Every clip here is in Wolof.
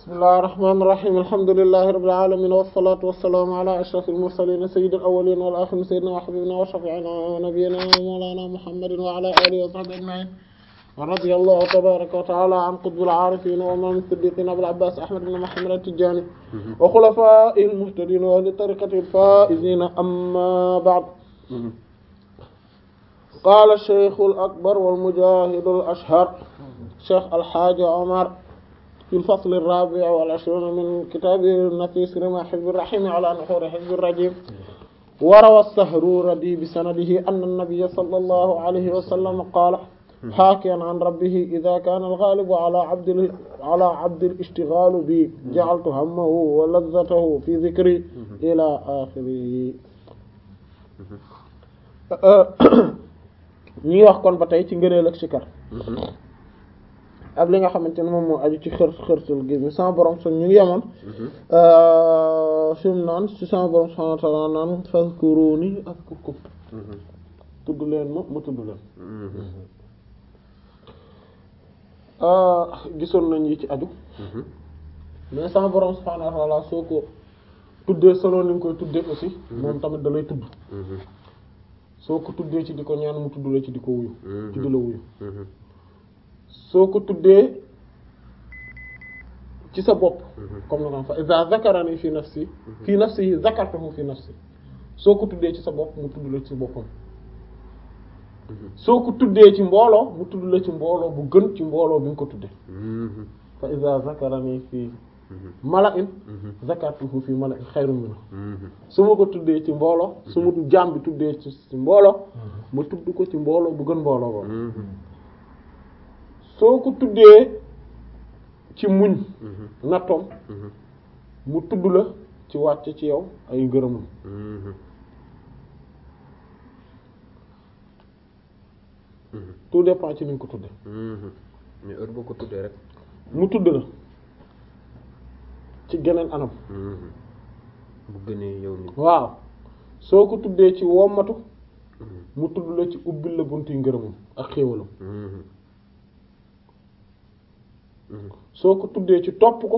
bismillahir rahmanir rahim alhamdulillahi rabbil alamin wassalatu wassalamu ala ashrafil mursalin sayyidil awwalin wal akhirin sayyidina wa habibina wa shafi'ina wa nabiyyina wa mawlana muhammadin wa ala alihi wa sahbihi ajma'in wa radiyallahu tabaraka wa ta'ala an qutbil arifin wa imam as-siddiqin abul abbas ahmad ibn muhammad at-tijani wa khulafa'ihil muhtadin wa ahli tariqatil faizin amma ba'd قال الشيخ الأكبر والمجاهد الأشهر شيخ الحاج عمر في الفصل الرابع والعشرون من كتابه النفيس رمى حزب الرحيم على نحور حزب الرجيم وروى السهروردي بسنده أن النبي صلى الله عليه وسلم قال حاكيا عن ربه إذا كان الغالب على عبد على عبد الاشتغال بي جعلت همه ولذته في ذكري إلى آخره ñuy wax kon ba tey ci ngëneel ak sikar ak li nga xamante ne moom moo aju ci xër xërtal gi mi sama borom son ñu ngi yemoon fi mu naan ci sama borom subhanahu wa ta'ala naan fazkuruni azkurkum tudd leen ma ma tudd leen gisoon nañ yi ci aju mais sama borom subhanahu wa ta'ala soo ko tuddee solo ni nga koy tuddee aussi moom tamit da lay tudd soo ko tuddee ci di ko ñaan mu tudd la ci di ko wuyu ci di la wuyu soo ko tuddee ci sa bopp comme na ko fa iza zakarani fi nafsi fi nafsi zakartuhu fi nafsi soo ko tuddee ci sa bopp mu tudd la ci boppam soo ko tuddee ci mbooloo mu tudd la ci mbooloo bu gën ci mbooloo bi nga ko tuddee fa iza zakarani fi mala'in zakartuhu fi mala'in xayrun minhu su ma ko tuddee ci mbooloo su ma jaam bi tuddee ci mbooloo ma tudd ko ci mbooloo bu gën mbooloo boobu soo ko tuddee ci muñ nattoom mu tudd la ci wàcc ci yow ay ngërëmam tout dépend ci ni nga ko tuddee mais heure boo ko tuddee rek mu tudd la ci geneen anam bu gënee yow nit waaw soo ko tuddee ci wommatu mu tudd la ci ubbil la buntu ngërëmam ak xéewalam soo ko tuddee ci topp ko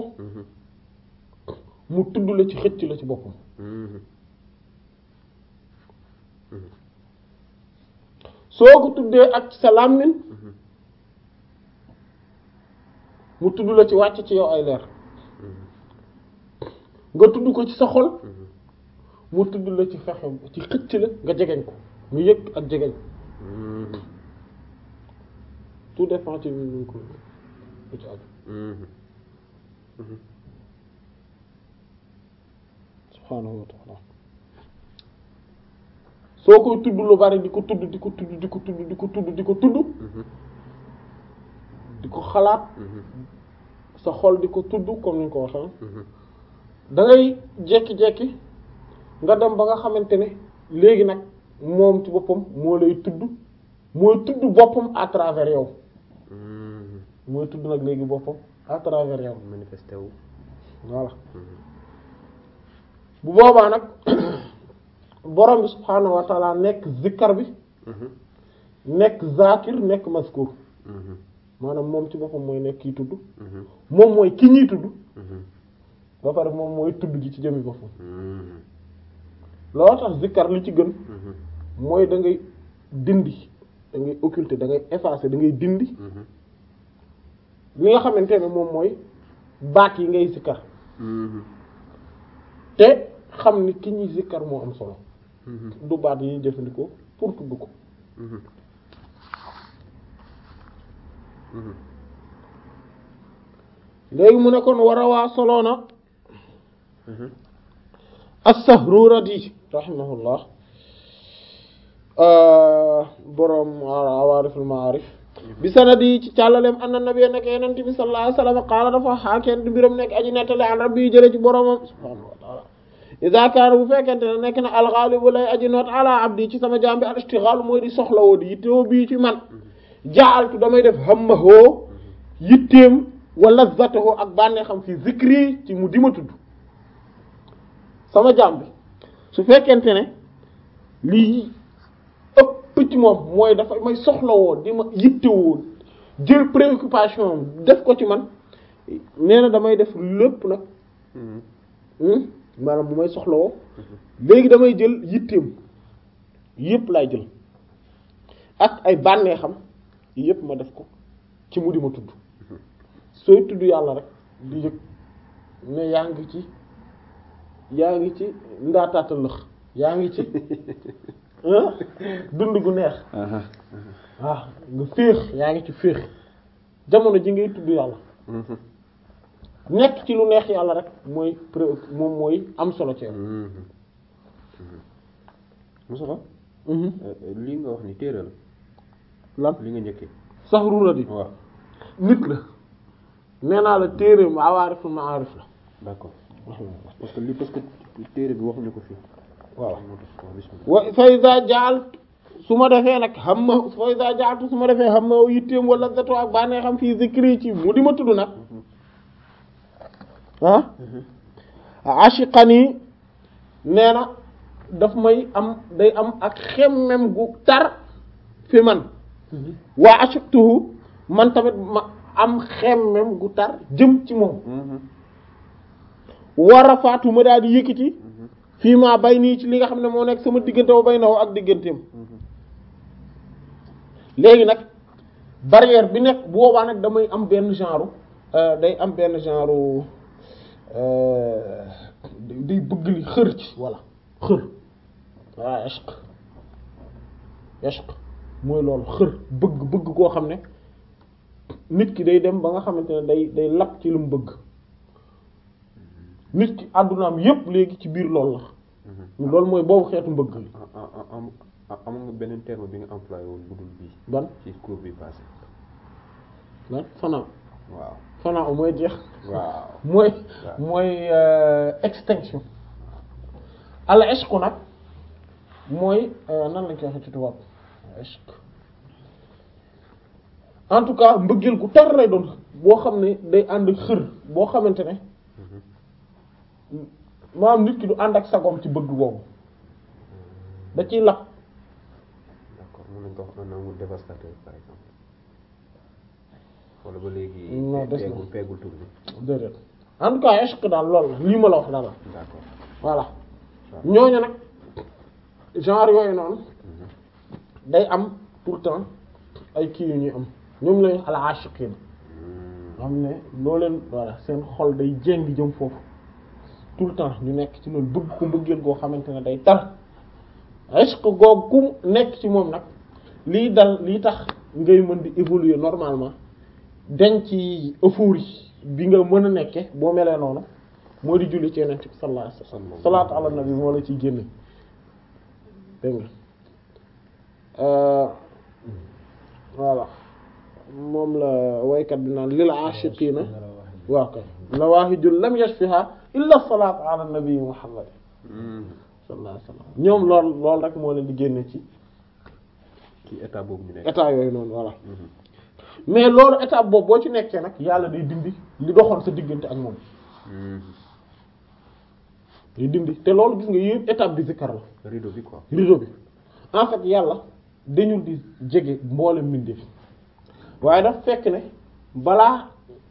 mu tudd la ci xëcc la ci boppam soo ko tuddee ak sa làmmiñ mu tudd la ci wàcc ci yow ay leer nga tudd ko ci sa xol mu tudd la ci fexe ci xëcc la nga jegeñ ko nga yëg ak jegeñ tout dépend ci ñu ko lu ci aju subhaanahu wa ta'ala soo koy tudd lu bari di ko tudd di ko tudd di ko tudd di ko tudd di ko tudd di ko xalaat sa xol di ko tudd comme ni ñu ko waxee da ngay jekki-jekki nga dem ba nga xamante ne léegi nag moom ci boppam moo lay tudd mooy tudd boppam à travers yow mooy tudd nag léegi boppam à travers yow manifesté wu voilà bu boobaa nag borom bi subhaanahu wa taala nekk zikkar bi nekk zakir nekk maskur maanaam moom ci boppam mooy nekk kiy tudd moom mooy ki ñuy tudd ba pare moom mooy tudd gi ci jëmmi boppam loolu tax zikkar li ci gën mooy da ngay dindi da ngay occulter da ngay effacer da ngay dindi li nga xamante ne moom mooy baat yi ngay zikkar te xam ni ki ñuy zikkar moo am solo du baat yi jëfandikoo pour tudd ko léegi mu ne kon war a waa soloona as-Sahruradi rahimahullah boroom awaariful maarif bi sanadi ci càllaleem anna nabiyya nekk yenente bi sallallahu alayhi wasallam qaala dafa xaakeen di mbiram nekk aji nettali an rabbi jële ci boroomam subhaanahu wa ta'ala iza kaana bu fekkente ne nekk na alxaalibu lay aji noot ala abdi ci sama jaam bi al ishtighaal mooy di soxlawoo di yittewoo bii ci man ja'altu damay def hammahoo yitteem wa lazzatahu ak bànneexam fi zikri ci mu dima tudd sama jaam bi su fekkente ne lii ëpp ci moom mooy dafa may soxlawoo di ma yittewoo jël préoccupation def ko ci man nee na damay def lépp nag Mhm. hmm, maanaam bu may soxlawoo léegi damay jël yitteem yépp laay jël ak ay bànneexam yépp ma def ko ci mu di ma tudd sooy tudd yàlla rek di yëg ne yaa ngi ci yaa ngi ci ndaataata lëx yaa ngi ci ah dund gu neex Aha. waaw nga féex yaa ngi ci féex jamono ji ngay tudd yàlla Mhm. nekk ci lu neex yàlla rek mooy pré- moom mooy am solo ci yow. Mhm. Mhm. Moustapha Mhm. lii nga wax ni téere la lan li nga njëkkee saxru la di waaw nit la nee naa la téere mu awaariful maarif la d'accord parce que li parce que téere bi waxuñu ko fii waaw moo tax waaw bismillah wa fa iza jaal su ma defee nag xam ma fa iza jaaltu su ma defee xam ma yitteem wala zato ak bànnee xam fii zikri ci mu di ma tudd nag ah ashiqani nee na daf may am day am ak xemmem gu tar fi man waa ashiqtuhu man tamit ma am xemmem gu tar jëm ci moom Mhm. war a faatu ma daal di yëkkati fii maa bay nii ci li nga xam ne moo nekk sama diggante wa bay naw ak digganteem Mhm. léegi nag barrière bi nekk bu boobaa nag damay am benn genre euh, day am benn genre euh, day bëgg li xër ci voilà xër voilà ishq ishq mooy loolu xër bëgg bëgg koo xam ne nit ki day dem ba nga xamante ne day day lap ci lu mu bëgg nit ki àddunaam yépp léegi ci biir loolu Mhm. la loolu mooy boobu xeetu mbëgg li ah ah ah am ah am nga beneen terme bi nga employé woon bu dul bii ban ci cours bi passé lan fanaaw waaw fanaaw mooy jeex waaw mooy waaw. mooy euh, extinction al ishq nag mooy euh, nan lañ koy waxee ci tubaab ishq en tout cas mbëggeel gu tar lay doon boo xam ne day ànd ak xër boo xamante ne maanaam nit ki du ànd ak sagoom ci bëgg boobu da ciy lap d'accord mën nañ ko wax un amour dévastateur par exemple wala ba léegi Non, des na. peegul peegul tur bi déedéet en tout cas ishq daal loolu la lii ma la wax daal la d'accord voilà waaw. ñooñu nag genre yooyu noonu day am pourtant ay kii yu ñuy am ñoom lañu al ashiqin Mhm. xam ne loo leen voilà seen xol day jéng jëm foofu tout le temps ñu nekk ci loolu bëgg ko mbëggeel goo xamante ne day tar ishq googu ku nekk ci moom nag lii dal lii tax ngay mën di évoluer normalement dañ ci euphorie bi nga mën a nekke boo melee noonu moo di julli ci yonent bi sallallahu alayhi wasallam salaatu ala nabi moo la ciy génne dégg nga voilà moom la waykat bi naan lil aashiqiina waaw kay lawaahijul lam yashfiha illa salaatu ala nabi muhammad Mhm. sallallahu alayhi wasallam ñoom lool lool rek moo leen di génne ci ci état boobu ñu nekk état yooyu noonu voilà Mhm. mais loolu état boobu boo ci nekkee nag yàlla day dindi li doxoon sa diggante ak moom Mhm. day dindi te loolu gis nga yëpp étape bi zikkar la rideau bi quoi rideau bi en fait yàlla dañul di jege mboole mbindeef waaye daf fekk ne balaa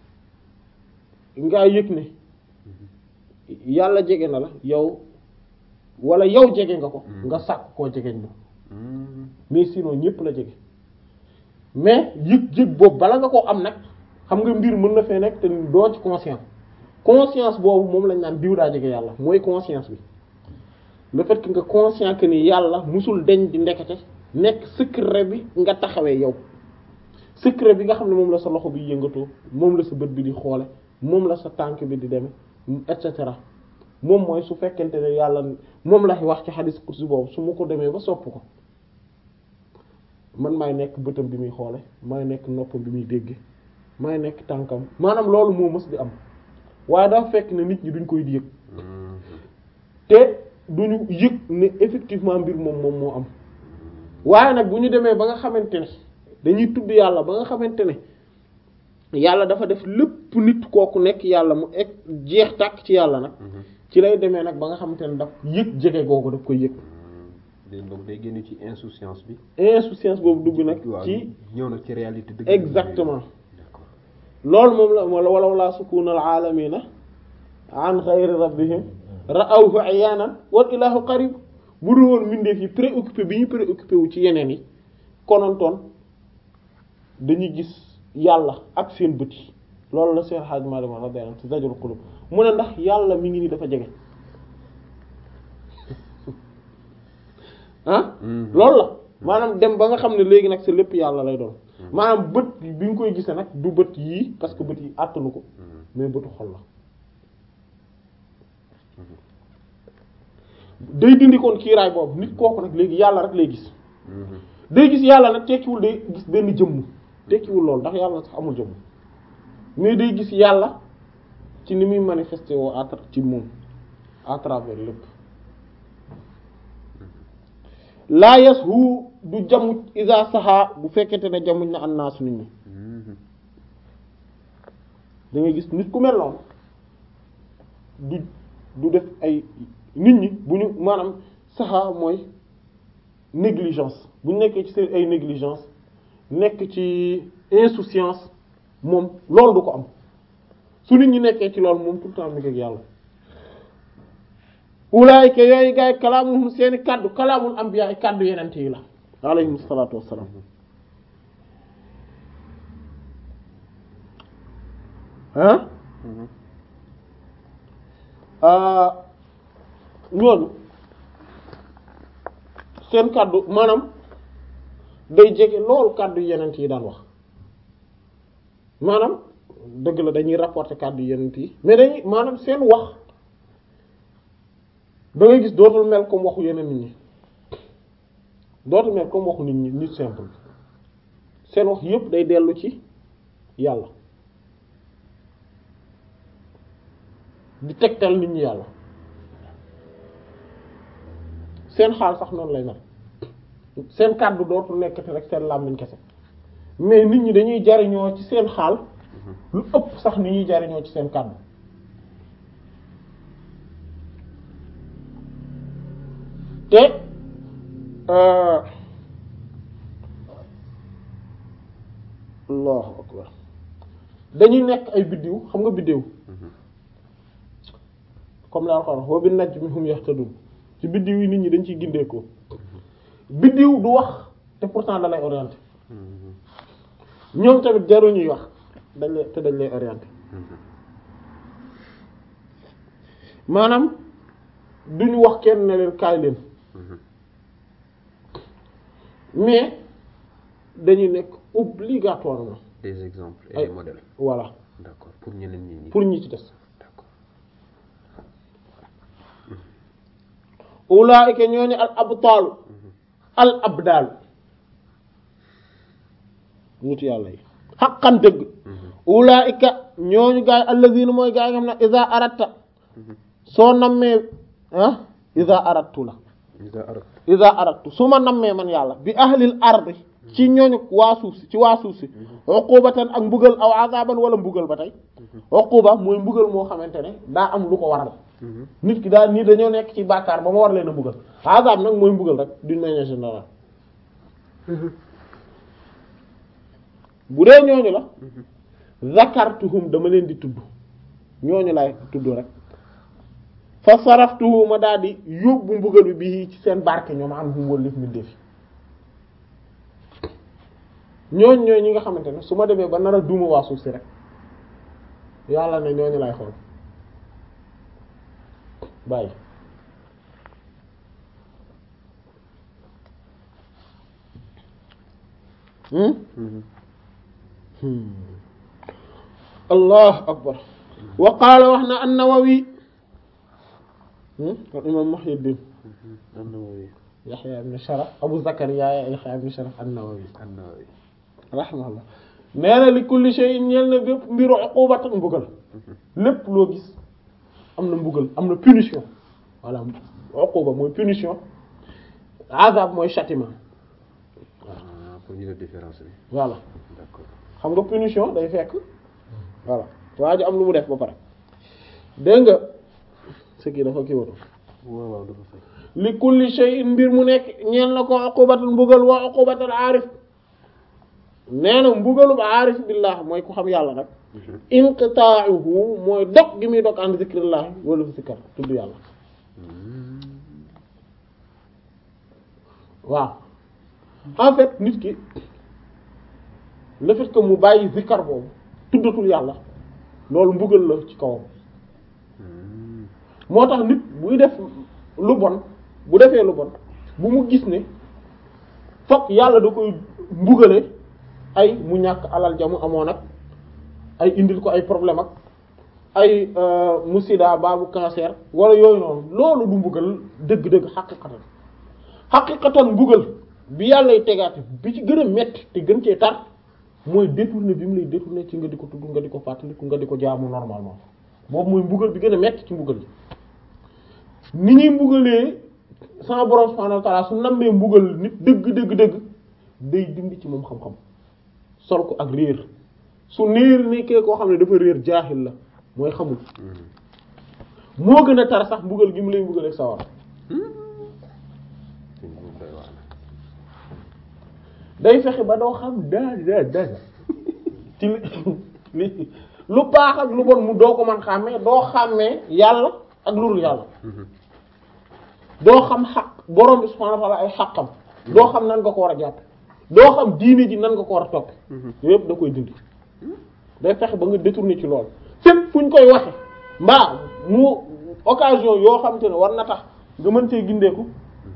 ngaa yëg ne yàlla jege na la yow wala yow jege nga ko Mm. nga sàkk koo jegeñ moom Mhm. mais sinon ñépp la jege mais yëg-yëg boobu bala nga koo am nag xam nga mbir mën na fee nekk te doo ci conscience conscience boobu moom lañ naan diw daa jege yàlla mooy conscience bi le fait que nga conscient que ni yàlla musul deñ di ndekete nekk secret bi nga taxawee yow secret bi nga xam ne moom la sa loxo bi yëngatoo moom la sa bët bi di xoole moom la sa tànk bi di deme et cetera moom mooy su fekkente ne yàlla moom la wax ci xadis kursi boobu su ma ko demee ba sopp ko man maay nekk bëtam bi muy xoole maay nekk noppam bi muy dégge maay nekk tànkam maanaam loolu moo mës di am waaye dafa fekk ne nit ñi duñ koy di yëg Mhm. te duñu yëg ne effectivement mbir moom moom moo am waaye nag bu ñu demee ba nga xamante ne dañuy tudd yàlla ba nga xamante ne yàlla dafa def lépp nit kooku nekk yàlla mu egg jeex tàkk ci yàlla nag Mhm. ci lay demee nag ba nga xamante ne daf yëg jege googu daf koy yëg day donc day génn ci insouciance bi insouciance boobu dugg nag waaw ci ñëw nag ci réalité dëgg exactement d'accord loolu moom la wala walaw laa sukunal aalamina an xayri rabbihim ra'awhu ayaanan wal ilahu qarib bu dul woon mbindeef yi préoccupé bi ñu préoccupé wu ci yeneen yi konontoon dañuy gis yàlla ak seen bët yi loolu la seen xaaj Maalik radiyallahu anhu ci Zajrul Qulub mu ne ndax yàlla mi ngi nii dafa jege ah loolu la maanaam dem ba nga xam ne léegi nag sa lépp yàlla lay doon maanaam bët bi nga koy gisee nag du bët yii parce que bët yi àttanu ko mais bëtu xol la day dindi koon kiiraay boobu nit kooku nag léegi yàlla rek lay gis day gis yàlla nag tekkiwul day gis benn jëmm tekkiwul loolu ndax yàlla sax amul jëmm mais day gis yàlla ci ni muy manifesté woo à ci moom à travers lépp laa yas hu du jamuj isa saxaa bu fekkente ne jamuj na annaasu nit ñi da ngay gis nit ku mel noonu du du def ay nit ñi bu ñu maanaam saxaa mooy négligence bu ñu nekkee ci seen ay négligence nekk ci insouciance moom loolu du ko am su nit ñi nekkee ci loolu moom tout le temps mi ngi ak yàlla ulaayika yooyu gaay kalaamuhum seeni kàddu kalaamul anbiya ay kàddu yenente yi la alayhim salaatu wassalaam ah ñooñu seen kàddu maanaam day jege loolu kàddu yenent yi daan wax maanaam dëgg la dañuy rapporter kàddu yenent yi mais dañuy maanaam seen wax da ngay gis dootul mel comme waxu yeneen nit ñi dootul mel comme waxu nit ñi nit simple seen wax yépp day dellu ci yàlla di tegtal nit ñi yàlla seen xaal sax noonu lay mel seen kàddu dootul nekkati rek seen làmmiñ kese mais nit ñi dañuy jariñoo ci seen xaal lu ëpp sax ni ñuy jariñoo ci seen kàddu te allahu akbar dañuy nekk ay biddiw xam nga biddiw comme la Alxuraan wa bin najmi hum yahtadun ci biddiw yi nit ñi dañ ciy gindeekoo biddiw du wax te pourtant da lay orienté ñoom tamit jaru ñuy wax dañ lay te dañ lay orienté maanaam duñu wax kenn ne leen kaay leen mais dañuy nekk obligatoirement des exemples et ay des modèles voilà d'accord pour ñeneen ñi ñi pour ñi ci des d'accord ulaa'ika ñooñu al abtaalu al abdaalu nitu yàlla yi xaqan dëgg ulaa'ika ñooñu gaay alladhina mooy gaay nga xam ne iza aratta soo nammee ah iza arattu la iza arat iza arattu su ma nammee man yàlla bi ahlil ardi ci ñooñu waa suuf si ci waa suuf si uqubatan ak mbugal aw azaban wala mbugal ba tey uquba mooy mbugal moo xamante ne daa am lu ko waral nit ki daal nii dañoo nekk ci bàkkaar ba ma war leen a mbugal azab nag mooy mbugal rek d'une manière générale bu dee ñooñu la zakartuhum dama leen di tudd ñooñu laay tudd rek fa saraftuhu ma daal di yóbbu mbugal bi bii ci seen barke ñoom am hum wallif mi defi ñooñ ñooy ñi nga xamante ne su ma demee ba nar a duuma waa suuf si rek yàlla ne ñooñu lay xool bàyyi allah akbar wa qaala wax na an-Nawawi al imam Muhyiddin an-Nawawi Yahya ibn Sharaf Abu Zakariya Yahya ibn Sharaf an-Nawawi an-Nawawi rahimahullah nee na li kulli shay'in ñeel na bépp mbiru uqubatan mbugal lépp loo gis am na mbugal am na punition voilà uquba mooy punition azab mooy châtiment ah pour ñu def différence bi voilà d'accord xam nga punition day fekk voilà waa ji am lu mu def ba pare dégg nga ce qui dafa kii woon waaw waaw dafa fay li kulli shay'in mbir mu nekk ñeel na ko uqubatul mbugal wa uqubatul aarif nee na mbugalum aarif billah mooy ku xam yàlla nag inqita'uhu mooy dog gi muy dog an zikrillah wala zikar tudd yàlla waaw en fait nit ki le fait que mu bàyyi zikar boobu tuddatul yàlla loolu mbugal la ci kawam moo tax nit buy def lu bon bu defee lu bon bu mu gis ne fokk yàlla da koy mbugale ay mu ñàkk alal jamu amoon ak ay indil ko ay problème ak ay mu sida baabu cancer wala yooyu noonu loolu du mbugal dëgg-dëgg xaqiqatan xaqiqatan mbugal bi yàllay tegaate bi ci gën a metti te gën cee tar mooy détourné bi mu lay détourné ci nga di ko tudd nga di ko fàttaliku nga di ko jaamu normalement boobu mooy mbugal bi gën a metti ci mbugal yi ni ñuy mbugalee sama borom subhanahu wa ta'ala su nammee mbugal nit dëgg dëgg dëgg day dindi ci moom xam-xam sol ko ak réer su néer nekkee koo xam ne dafa réer jaaxil la mooy xamul moo gën a tar sax mbugal gi mu lay mbugal ak sawar day fexe ba doo xam daa daa daa ci li lu baax ak lu bon mu doo ko mën xàmmee doo xàmmee yàlla ak lu dul yàlla doo xam xaq borom bi subhanahu wa ta'ala ay xaqam doo xam nan nga ko war a jàpp doo xam diine ji nan nga ko war a topp yépp da koy dindi day fexe ba nga détourner ci loolu fépp fu ñu koy waxe mbaa mu occasion yoo xam te ne war na tax nga mën cee gindeeku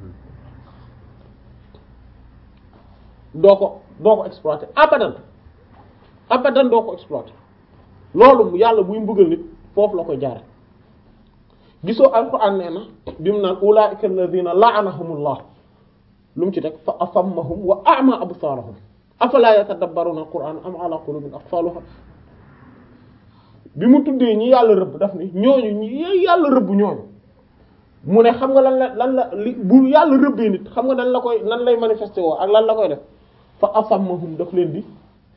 doo ko doo ko exploiter abadan abadan doo ko exploiter loolu yàlla buy mbugal nit foofu la koy jaare gisoo alquran nee na bi mu naan ulaa'ika alladhina la'anahumullah lu mu ci teg fa asammahum wa a'ma absaarahum afala yatadabbaruna alquran am ala qulubin aqfaluha bi mu tuddee ñi yàlla rëbb daf ni ñooñu ñi yàlla rëbb ñooñu mu ne xam nga lan la lan la li bu yàlla rëbbee nit xam nga nan la koy nan lay manifesté woo ak lan la koy def fa asammahum daf leen di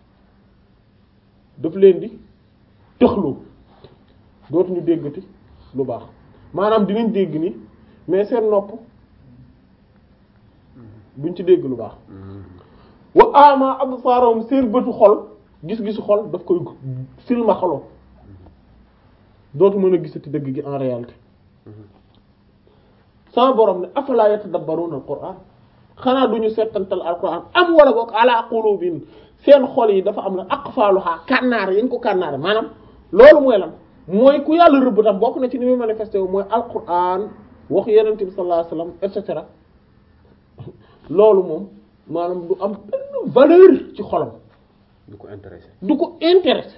daf leen di tëxloo dootuñu déggati lu baax maanaam dinañ dégg ni mais seen nopp duñ ci dégg lu baax wa ama absaarahum seen bëtu xol gis-gisu xol daf koy silma xaloo dootu mën a gisati dëgg gi en réalité sama borom ne afala yatadabbaruna alquran xanaa duñu settantal alquran am wala boog ala qulubin seen xol yi dafa am na aqfaluha kànnaar yañ ko kànnaar maanaam loolu mooy lan mooy ku yàlla rëbb tam bokk na ci ni muy manifesté wu mooy alquran wax yenent bi sallallahu alayhi wasallam et cetera loolu moom maanaam du am benn valeur ci xolam du ko intéressé du ko intéressé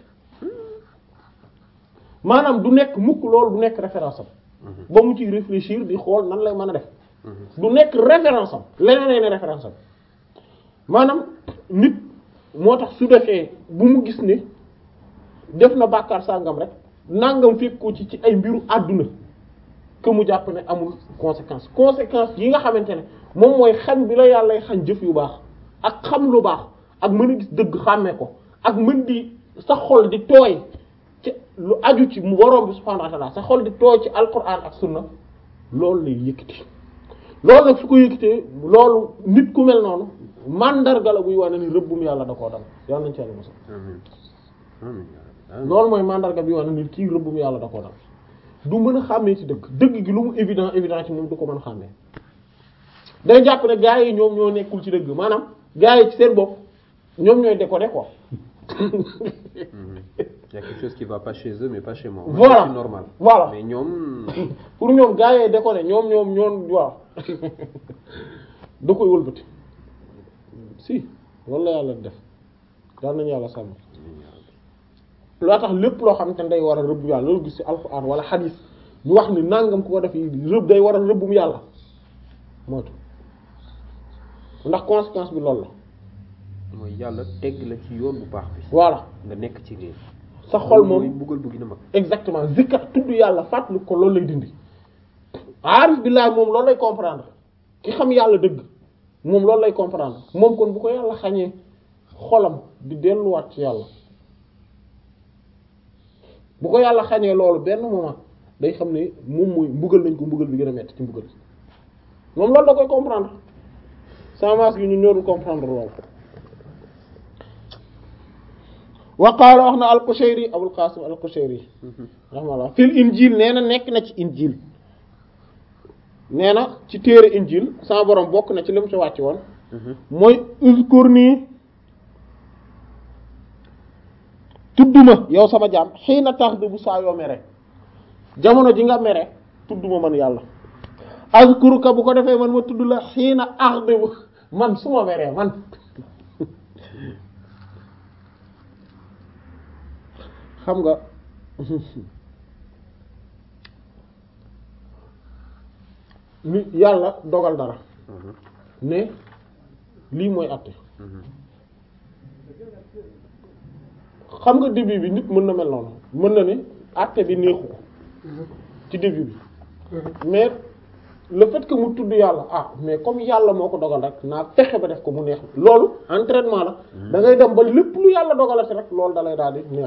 maanaam du nekk mukk loolu du nekk référence am ba mu ciy réfléchir di xool nan lay mën a def du nekk référence am leneen ne référence am maanaam nit moo tax su defee bu mu gis ne def na bàkkaar sàngam rek nangam fekk ko ci ci ay mbiru àdduna que mu jàpp ne amul conséquence conséquence yi nga xamante ne moom mooy xañ bi la yàllay xañ jëf yu baax ak xam lu baax ak mën a gis dëgg xàmmee ko ak mën di sa xol di tooy ci lu aju ci mu borom bi subhanahu wa ta'ala sa xol di tooy ci alquran ak sunna loolu lay yëkkati loolu nag su ko yëkkatee loolu nit ku mel noonu mandarga la buy wane ni rëbbum yàlla da koo dal yàlla nañ ci yàlla mos amiin amiin yaa rabbi. loolu mooy mandarga bi wane ni kii rëbbum yàlla da koo dal du mën a xàmmee ci dëgg dëgg gi lu mu évident évident ci moom du ko mën a xàmmee day jàpp ne gaa yi ñoom ñoo nekkul ci dëgg maanaam gaa yi ci seen bopp ñoom ñooy déconner quoi Mhm. Il y a quelque chose qui va pas chez eux mais pas chez moi. Voilà. C'est normal. Voilà. Mais ñoom pour ñoom gaa yee déconner ñoom ñoom ñoom waaw da koy wëlbati si loolu la yàlla def yàlla nañu yàlla sàmm loo tax lépp loo xamante ne day war a rëbb yàlla loolu gis ci alxuraan wala xadiis ñu wax ni nangam ku ko def rëbb day war a rëbbum yàlla moytu ndax conséquence bi loolu la mooy yàlla tegg la ci yoon bu baax bi. voilà nga nekk ci réer. sa xol mooy moom buggal bu gën a mag. exactement zikkat tudd yàlla fàttali ko loolu lay dindi aarif billaah moom loolu lay comprendre ki xam yàlla dëgg moom loolu lay comprendre moom kon bu ko yàlla xañee xolam di delluwaat ci yàlla bu ko yàlla xañee loolu benn moment day xam ne moom mooy mbugal nañ ko mbugal bi gën a metti ci mbugal moom loolu da koy comprendre sans masse gi ñu ñorul comprendre loolu wa qaala wax na al-Qushayri Abul Qasim al-Qushayri rahimahullah fil injil nee na nekk na ci injil nee na ci téere injil sama borom bokk na ci li mu ci wàcc woon mooy uzkurni tudduma yow sama jaam xëy na tax bu saa yoo mere jamono ji nga mere tudduma man yàlla azkuruka bu ko defee man ma tudd la xëy na axdibu man su ma meree man xam nga ni yàlla dogal dara ne lii mooy àtte xam nga début bi nit mën na mel noonu mën na ne àtte bi neexu ko ci début bi mais le fait que mu tudd yàlla ah mais comme yàlla moo ko dogal rek naa fexe ba def ko mu neex loolu entraînement la da ngay dem ba lépp lu yàlla dogalati rek loolu dalay daal di neex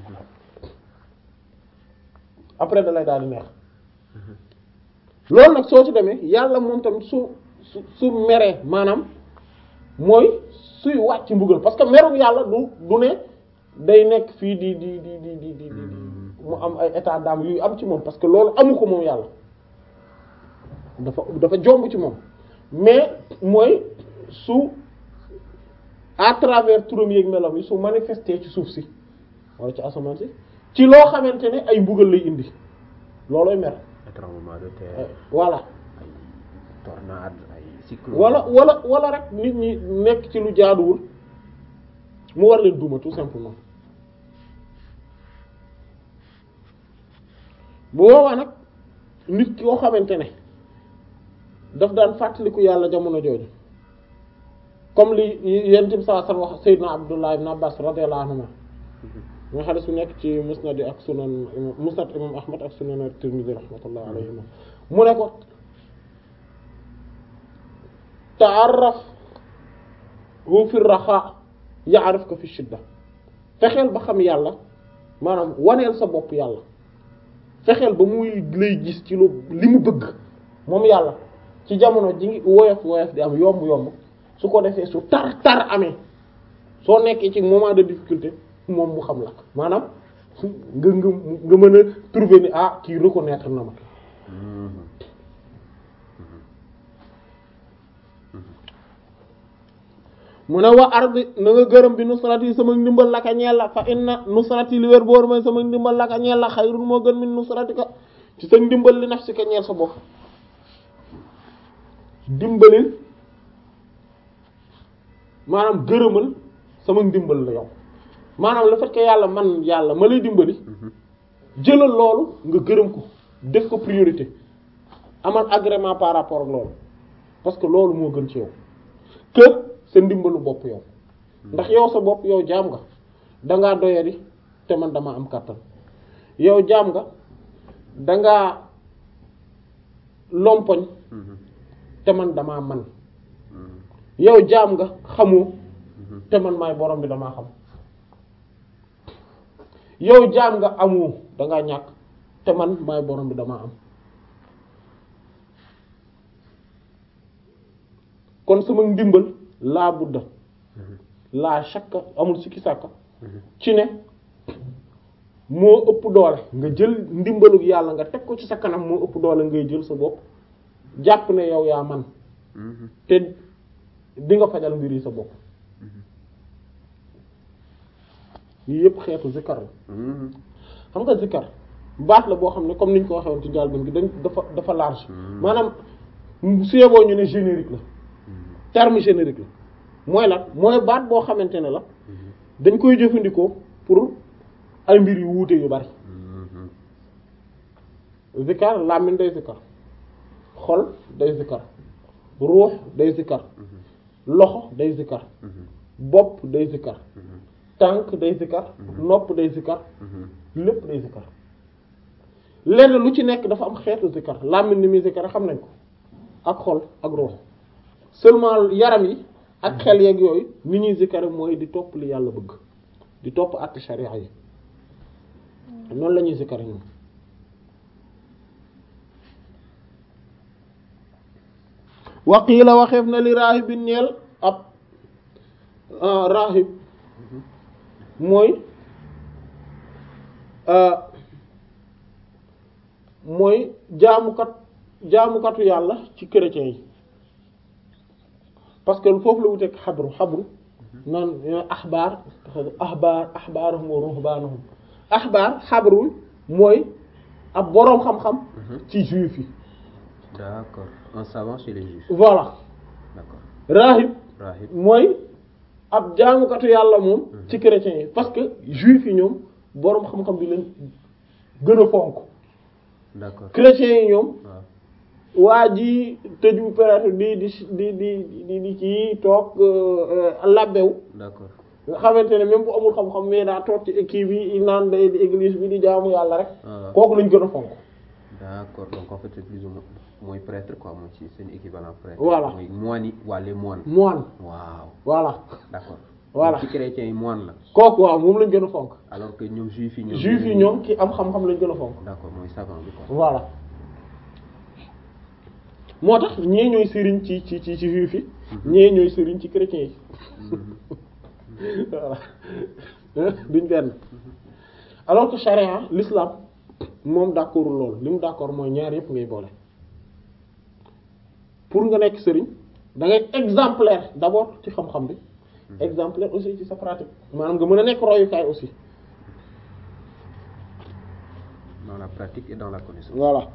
après dalay daal di neex loolu nag soo ci demee yàlla moom tamit su su su meree maanaam mooy suy wàcc mbugal parce que merum yàlla du du ne day nekk fii di di di di di di di mu am ay état d'âme yuy am ci moom parce que loolu amu ko moom yàlla dafa dafa jomb ci moom mais mooy su à travers turam yeeg melam yi su manifesté ci suuf si wala ci asamaan si ci loo xamante ne ay mbugal lay indi loolooy mer tremblement de terre voilà ay tornade ay cyclone wala wala wala rek nit ñi nekk ci lu jaaduwul mu war leen duma tout simplement bu boobaa nag nit koo xamante ne daf daan fàttaliku yàlla jamono jooju comme li yent bi saa san wax Seydina Abdullah ibn Abbas radiyallahu anhuma nga xadis bi nekk ci musnad yi ak sunan musnad imam Ahmad ak sunan Tirmidhi rahmatullah alayhima mu ne ko ta'arraf hu fi raxa ya'rifka fi shidda fexeel ba xam yàlla maanaam waneel sa bopp yàlla fexeel ba muy lay gis ci lu li mu bëgg moom yàlla ci jamono ji ngi woyof woyof di am yomb yomb su ko defee su tar tar amee soo nekkee ci moment de difficulté moom mu xam la maanaam nga nga nga mën a trouver ni ah kii reconnaître na ma mu ne wa ardi na nga gërëm bi nusrati sama ndimbal laka ñeel la fa inna nusrati li wér boor mooy sama ndimbal laka ñeel la xayrun moo gën min nusratika ci sa ndimbal li nafsika ñeel sa bopp dimbalil maanaam gërëmal sama ndimbal la yow maanaam le fait que yàlla man yàlla ma lay dimbali jëlal loolu nga gërëm ko def ko priorité amal agrément par rapport ak loolu parce que loolu moo gën ci yow que sa ndimbalu bopp yow ndax yow sa bopp yow jaam nga dangaa doyadi te man dama am kàttan yow jaam nga dangaa lompoñ te man damaa man yow jaam nga xamoo te man maay borom bi damaa xam yow jaam nga amoo dangaa ñàkk te man maay borom bi damaa am kon sama ndimbal laa budda laa shakka amul sikki sàkka ci ne moo ëpp doole nga jël ndimbalug yàlla nga teg ko ci sa kanam moo ëpp doole ngay jël sa bopp jàpp ne yow yaa man te di nga fajal mbir yi sa bopp yii yëpp xeetu zikkar la xam nga zikkar baat la boo xam ne comme niñ ko waxee woon ci njàlbéen gi dañ dafa dafa large maanaam su yeboo ñu ne générique la terme générique la mooy lan mooy baat boo xamante ne la dañ koy jëfandikoo pour ay mbir yu wuute yu bari zikkar làmmiñ day zikkar xol day zikkar ruux day zikkar loxo day zikkar bopp day zikkar tànk day zikkar nopp day zikkar lépp day zikkar lenn lu ci nekk dafa am xeetu zikkar làmmiñ ni muy zikkar xam nañ ko ak xol ak ruux seulement yaram yi ak xel yeeg yooyu ni ñuy zikkar mooy di topp li yàlla bëgg di topp àtte sharia yi noonu la ñuy zikkar ñoom waqiila waxeef na li raahibin ñeel ab rahib mooy euh, mooy jaamukat jaamukatu yàlla ci chrétiens yi parce que foofu la wuteeg xabru xabru naan axbaar axbaar axbaaruhum wa ruhbaanuhum axbaar xabrul mooy ab boroom xam-xam ci juif yi D'accord. Un savant chez les juifs. voilà D'accord. rahib Rahib. mooy ab jaamukatu yàlla moom ci chrétiens yi parce que juif yi ñoom boroom xam-xam bi lañ gën a fonk D'accord. chrétiens yi ñoom waaw waa ji tëju peut-être di di di di di di ci toog labbew D'accord. nga xamante ne même bu amul xam-xam mais daa toog ci équipe bi naan day di église bi di jaamu yàlla rek Ah. kooku lañ gën a fonk D'accord. Donc en fait c'est plus ou moins mooy prêtre quoi mooy ci seen équivalent prêtre. Voilà. mooy moine yi waa les moines. moine waaw voilà d'accord. Voilà. Donc ci chrétiens yi moine la. kooku waaw moom lañ gën a fonk alors que ñoom juifs yi ñoom. juif yi ñoom ki am xam-xam lañ gën a fonk D'accord mooy savant bi quoi. voilà moo tax ñee ñooy sëriñ ci ci ci ci juif yi ñee ñooy sëriñ ci chrétiens yi voilà duñ benn alors que charia l'islam moom d'accord loolu li mu d'accord mooy ñaar yëpp ngay boole pour nga nekk sëriñ da ngay exemplaire d'abord ci xam-xam bi exemplaire aussi ci sa pratique maanaam nga mën a nekk royukaay aussi Dans la pratique et dans la connaissance. voilà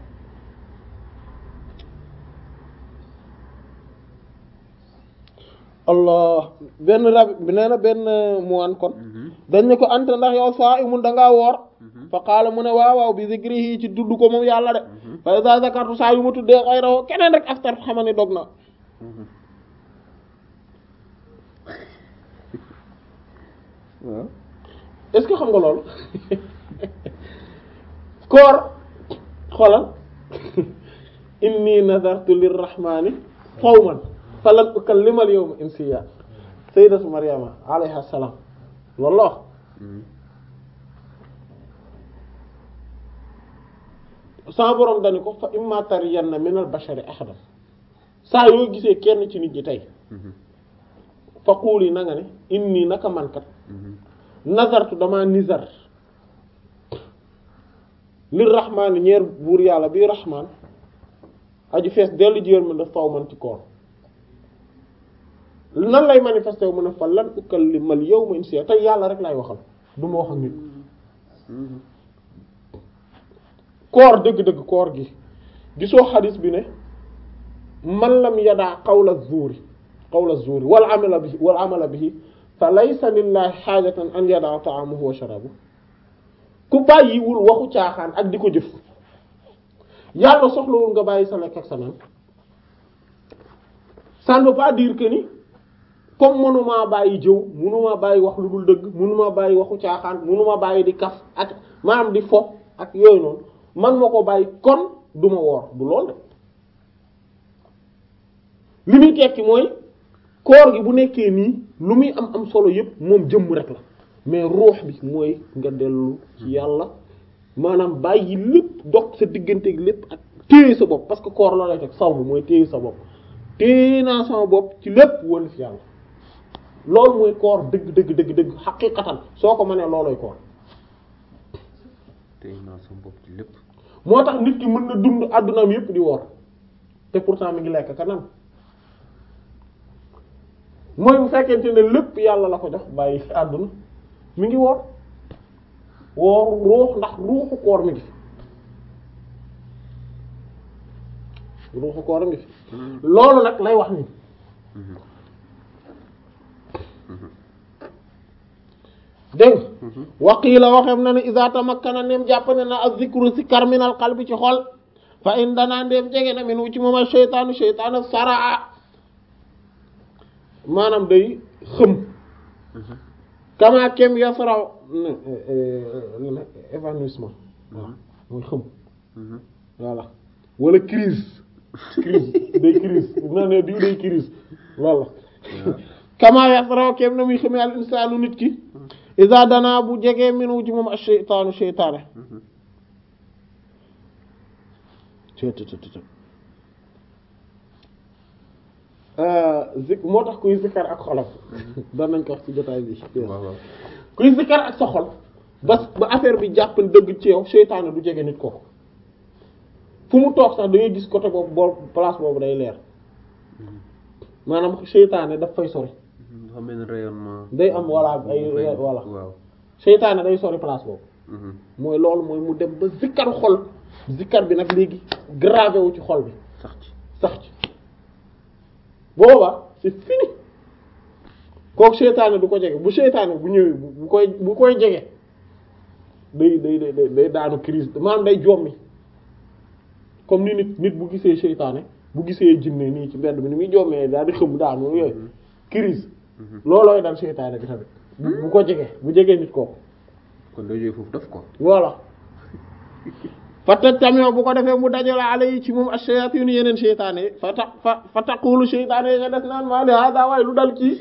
allah benn rab bi nee na benn muwaan kon Mhm. dañ ne ko anta ndax yow saa imun dangaa woor Mhm. fa qaala mu ne waaw waaw bi zikrihi ci tudd ko moom yàlla de fa iza zakartu saa yu ma tuddee xayrahu keneen rek aftar xama ni dog na Mhm. waaw. est-ce que xam nga loolu koor xoolal inni nazartu lirrahmani sawman falan ukallima al yawma insiya sayyidatu maryama alayha salam loolu la wax Mhm. sama borom dani ko fa imma tariyanna min al bashari ahadan saa yoo gisee kenn ci nit ñi tey Mhm. fa quuli na nga ne inni naka mankat Mhm. nazartu dama nizar lir rahmaani ñeer buur yàlla bi rahmaan aju fees dellu ji yërmande faw man ci koor nan lay manifesté wu mu ne fa lan ukallimal yawma insiya tey yàlla rek lay waxal du ma wax ak nit Mhm. koor dëgg-dëgg koor gi gisoo xadis bi ne man lam yadaa qawla zuuri qawla zuuri wal amala bihi wal amala bihi fa laysa lillahi xaajatan an yadaa ta'amuhu wa sharabuhu ku bàyyiwul waxu caaxaan ak di ko jëf yàlla soxlawul nga bàyyi sa lekk ak sa naan ça ne veut pas dire que ni comme mënumaa bàyyi jëw mënumaa bàyyi wax lu dul dëgg mënumaa bàyyi waxu caaxaan mënumaa bàyyi di kaf ak maanaam di fo ak yooyu noonu man ma ko bàyyi kon du ma woor du lool de li muy tekki mooy koor gi bu nekkee nii lu muy am am solo yépp moom jëmm rek la mais ruux bi mooy nga dellu ci yàlla maanaam bàyyi lépp dog sa digganteeg lépp ak téye sa bopp parce que koor la lay teg saw bi mooy téye sa bopp téye naa sama bopp ci lépp wala fi yàlla loolu mooy koor dëgg dëgg dëgg dëgg xaqiqatan soo ko mënee loolooy koor tey naa sama bopp ci lépp. moo tax nit ki mën na dund àddunaam yépp di woor te pourtant mi ngi lekk kanam mooy bu fekkente ne lépp yàlla la ko jox bàyyi fi àdduna mi ngi woor woor ruux ndax ruuxu koor mi ngi fi ruuxu koor mi ngi fi loolu nag lay wax ni Mhm. dégg nga Mhm. waqiila waxeem na ne iza tamakkana ndéem jàpp ne na az-zikru zikar min al qalbi ci xol fa in danaa ndéem jege na min wu ci moom al sheytaanu sheytaanu saraa maanaam day xëm Mhm. kama kem yasraw évanouissement waaw mooy xëm Mhm. voilà wala crise crise day crise na ne diw day crise loolu la kama yasraw kem na muy xëmee al insaanu nit ki iza danaa bu jegee min wu ci moom al sheytaanu sheytaane Mhm. zik moo tax kuy zikkar ak xolam doon nañ ko wax ci jotaay bi waaw waaw. kuy zikkar ak sa xol ba ba affaire bi jàpp dëgg ci yow seytaane du jege nit kooku fu mu toog sax da ngay gis côté boobu boo place boobu day leer maanaam seytaane daf fay sori dafa mel ni rayonnement. day am voilà ay bu fay- voilà waaw. seytaane day sori place boobu Mhm. mooy loolu mooy mu dem ba zikkar xol zikkar bi nag léegi gravé wu ci xol bi sax ci. sax ci booba c'est fini kooku seytaane du ko jege bu seytaane bu ñëwee bu bu koy bu koy jege day day day day daanu crise maanaam day jommi comme ni nit nit bu gisee seytaane bu gisee jinne nii ci mbedd bi ni muy jommee daal di xëm daanu yooyu crise loolooy dal seytaane bi tamit bu bu ko jege bu jegee nit kooku kon doo jógee foofu daf ko. voilà fata tamit bu ko defee mu dajale ala yi ci moom ash-shayatin yeneen seytaane yi fa ta fa fa taqulu seytaane yi nga des naan maa li hada waaye lu dal kii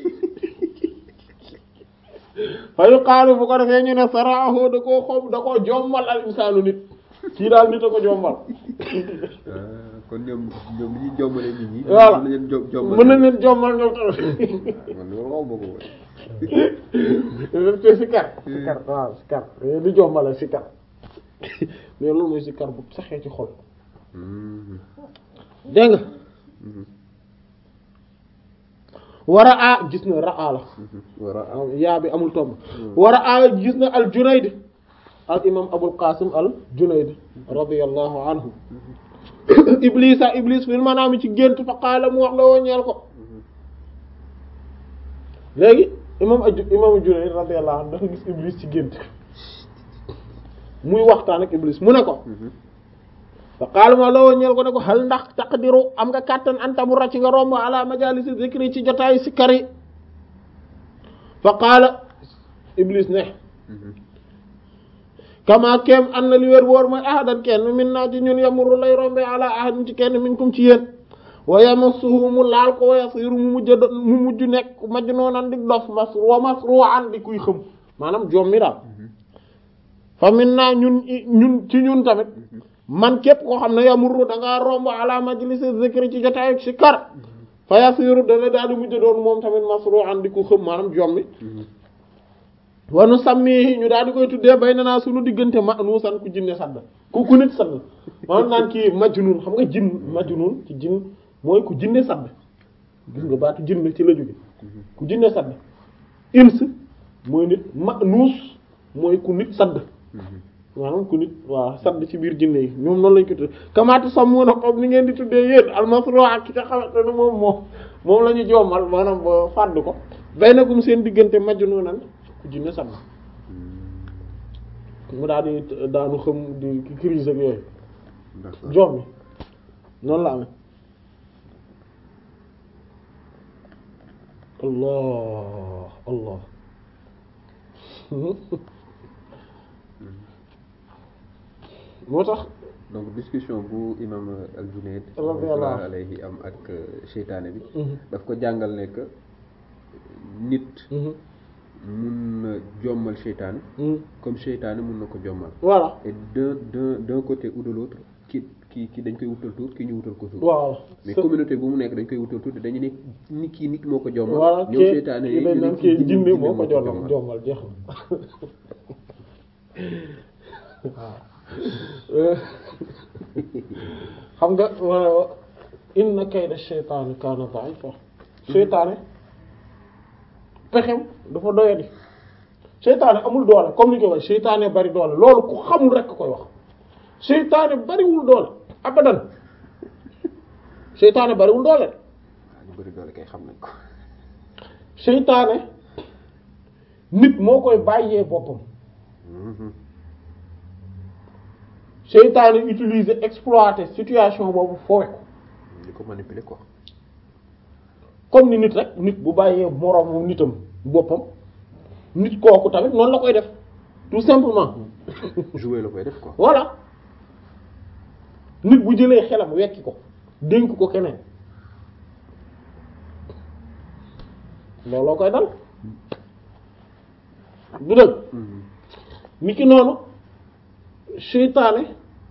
fa yuqaalu bu ko defee ñu ne saraahu da koo xom da koo jommal al insaanu nit kii daal nit a ko jommal Ah, kon ñoom ñoom li ñuy jombale nit ñi. Voilà. mën na leen jo- jombal. mën nañ leen jommal ñoom tamit man loolu xaw ma ko woon. te sikar sikar waaw sikar di jommale sikar mais loolu mooy sikar bu saxee ci xol Mhm. dégg nga Mhm. war a a gis na raa la Mhm. war a waaw yaa bi amul tomb war a a gis na al junayd al imam abul qasim al junayd radiyallahu anhu iblisa iblis fil manaami ci gént fa qaala mu wax la woo ñeel ko léegi imam aju imam junayd radiyallahu anhu dafa gis iblis ci gént muy waxtaan ak iblis mu ne ko Mhm. fa qaala ma la woo ñeel ko ne ko hal ndax taqdiru am nga kàttan anta bu racc nga romb ala majalisi zikri ci jotaayu sikkar yi fa qaala iblis ne Mhm. kama kem an na li wér boor mooy ahadan kenn min naa ci ñun yamuru lay rombe ala ahadin ci kenn minkum ci yéen wa yamassuhu mu laal ko wa yasiru mu mujj do- mu mujj nekk majnuunan di dof masru wa masru'an di kuy xëm maanaam joom mi daal fa min naa ñun i- ñun ci ñun tamit man képp koo xam ne yamuru da ngaa romb ala majlis zikri ci jotaayu ci kar fa yasiru dana daal di mujj doon moom tamit masru'an di ku xëm maanaam joom mi Mhm. wanu sàmmi ñu daal di koy tuddee bay na naa suñu diggante ma nuusan ku jinne sadd ku ku nit sadd maanaam naan kii majnun xam nga jinn majnun ci jinn mooy ku jinne sadd gis nga baatu jinn ci la jóge ku jinne sadd ins mooy nit ma nuus mooy ku nit sadd Mhm. maanaam ku nit waaw sadd ci biir jinne yi ñoom noonu lañ ko tuddee kamaatu sàmmoona comme ni ngeen di tuddee yéen almasro ak ki nga xamante ne moom moom moom la ñu jommal maanaam ba fàdd ko bay na gum seen diggante majnunan ku jinne sadd mu daal di daanu xam di crise ak yooyu D'accord. joom mi noonu la amee allah allah moo tax donc discussion bu imam al-Junayd Radiyallahu rahmatullahi alayhi am ak seytaane bi daf ko jàngal ne que nit mun na jommal seytaane comme seytaane mun na ko jommal voilà et d'un d'un d'un côté ou de l'autre ki ki ki dañ koy wutal tur ki ñu wutal ko tur waaw mais communauté bu mu nekk dañ koy wutal tur te dañu ne nit kii nit moo ko jommal voilà ñoom kii seytaane kii yi dañ ñu ne naan kii kii jinne jinne moo ko jommal jommal. jommal jeex na waaw xam nga wa- inna kayda shaytaani kaana da'ifa seytaane pexem dafa doyadi seytaane amul doole comme ni koy wax seytaane bari doole loolu ku xamul rekk koy wax seytaane bariwul doole abadan seytaane bariwul doole de waaw ñu bëri doole kay xam nañ ko seytaane nit moo koy bàyyee boppam Mhm. seytaane utiliser exploiter situation boobu foowe ko di ko manipuler quoi comme ni nit rek nit bu bàyyee moroomam nitam boppam nit kooku tamit noonu la koy def tout simplement jouer la koy def quoi voilà nit bu jëlee xelam wekki ko dénk ko keneen looloo koy dal du dëgg Mhm. ni ki noonu seytaane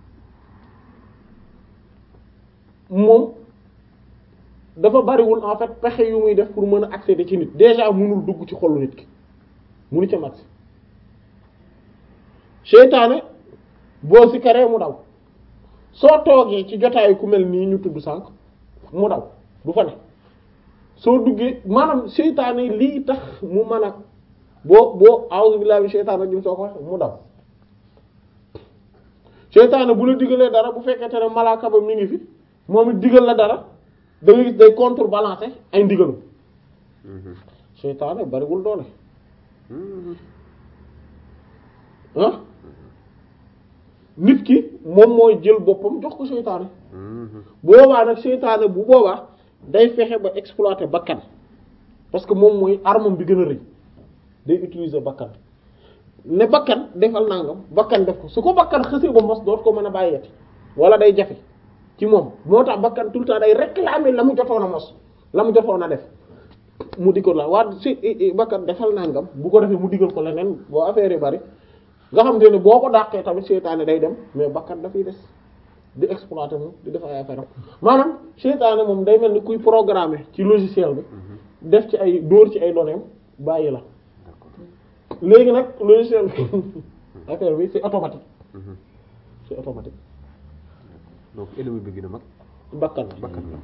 moom dafa bariwul en fait pexe yu muy def pour mën a accéder ci nit déjà mënul dugg ci xolu nit ki munu ca mat seytaane boo sikaree mu daw soo toogee ci jotaayu ku mel nii ñu tudd sànq mu daw du fa ne soo duggee maanaam seytaane lii tax mu mën a boo boo a'udhu billahi minash shaytanir rajim soo ko wax mu daw seytaane bu la digalee dara bu fekkente ne malaaka ba mi ngi fi moom it digal la dara da nga gis day contrebalancer ay ndigalu seytaane bariwul doole ah nit ki moom mooy jël boppam jox ko seytaane bu boobaa nag seytaane bu boobaa day fexe ba exploiter bakkan parce que moom mooy armam bi gën a rëy day utiliser bakkan ne bakkan defal nangam bakkan def ko su ko bakkan xësee ba mos doot ko mën a bàyyeeti wala day jafe ci moom moo tax bakkan tout le temps day réclamer la mu jotoon a mos la mu jotoon a def mu di ko la waa si bakkan defal nangam bu ko defee mu digal ko leneen boo affaire yi bari nga xam te ne boo ko dàqee tamit seytaane day dem mais bakkan dafay des di exploiter moom di def ay affaire am maanaam seytaane moom day mel ni kuy programmer ci logiciel bi def ci ay dóor ci ay données bàyyi la léegi nag logiciel bi affaire bi c'est automatique c'est automatique donc ennemi bi gën a mag bakkan la bakkan la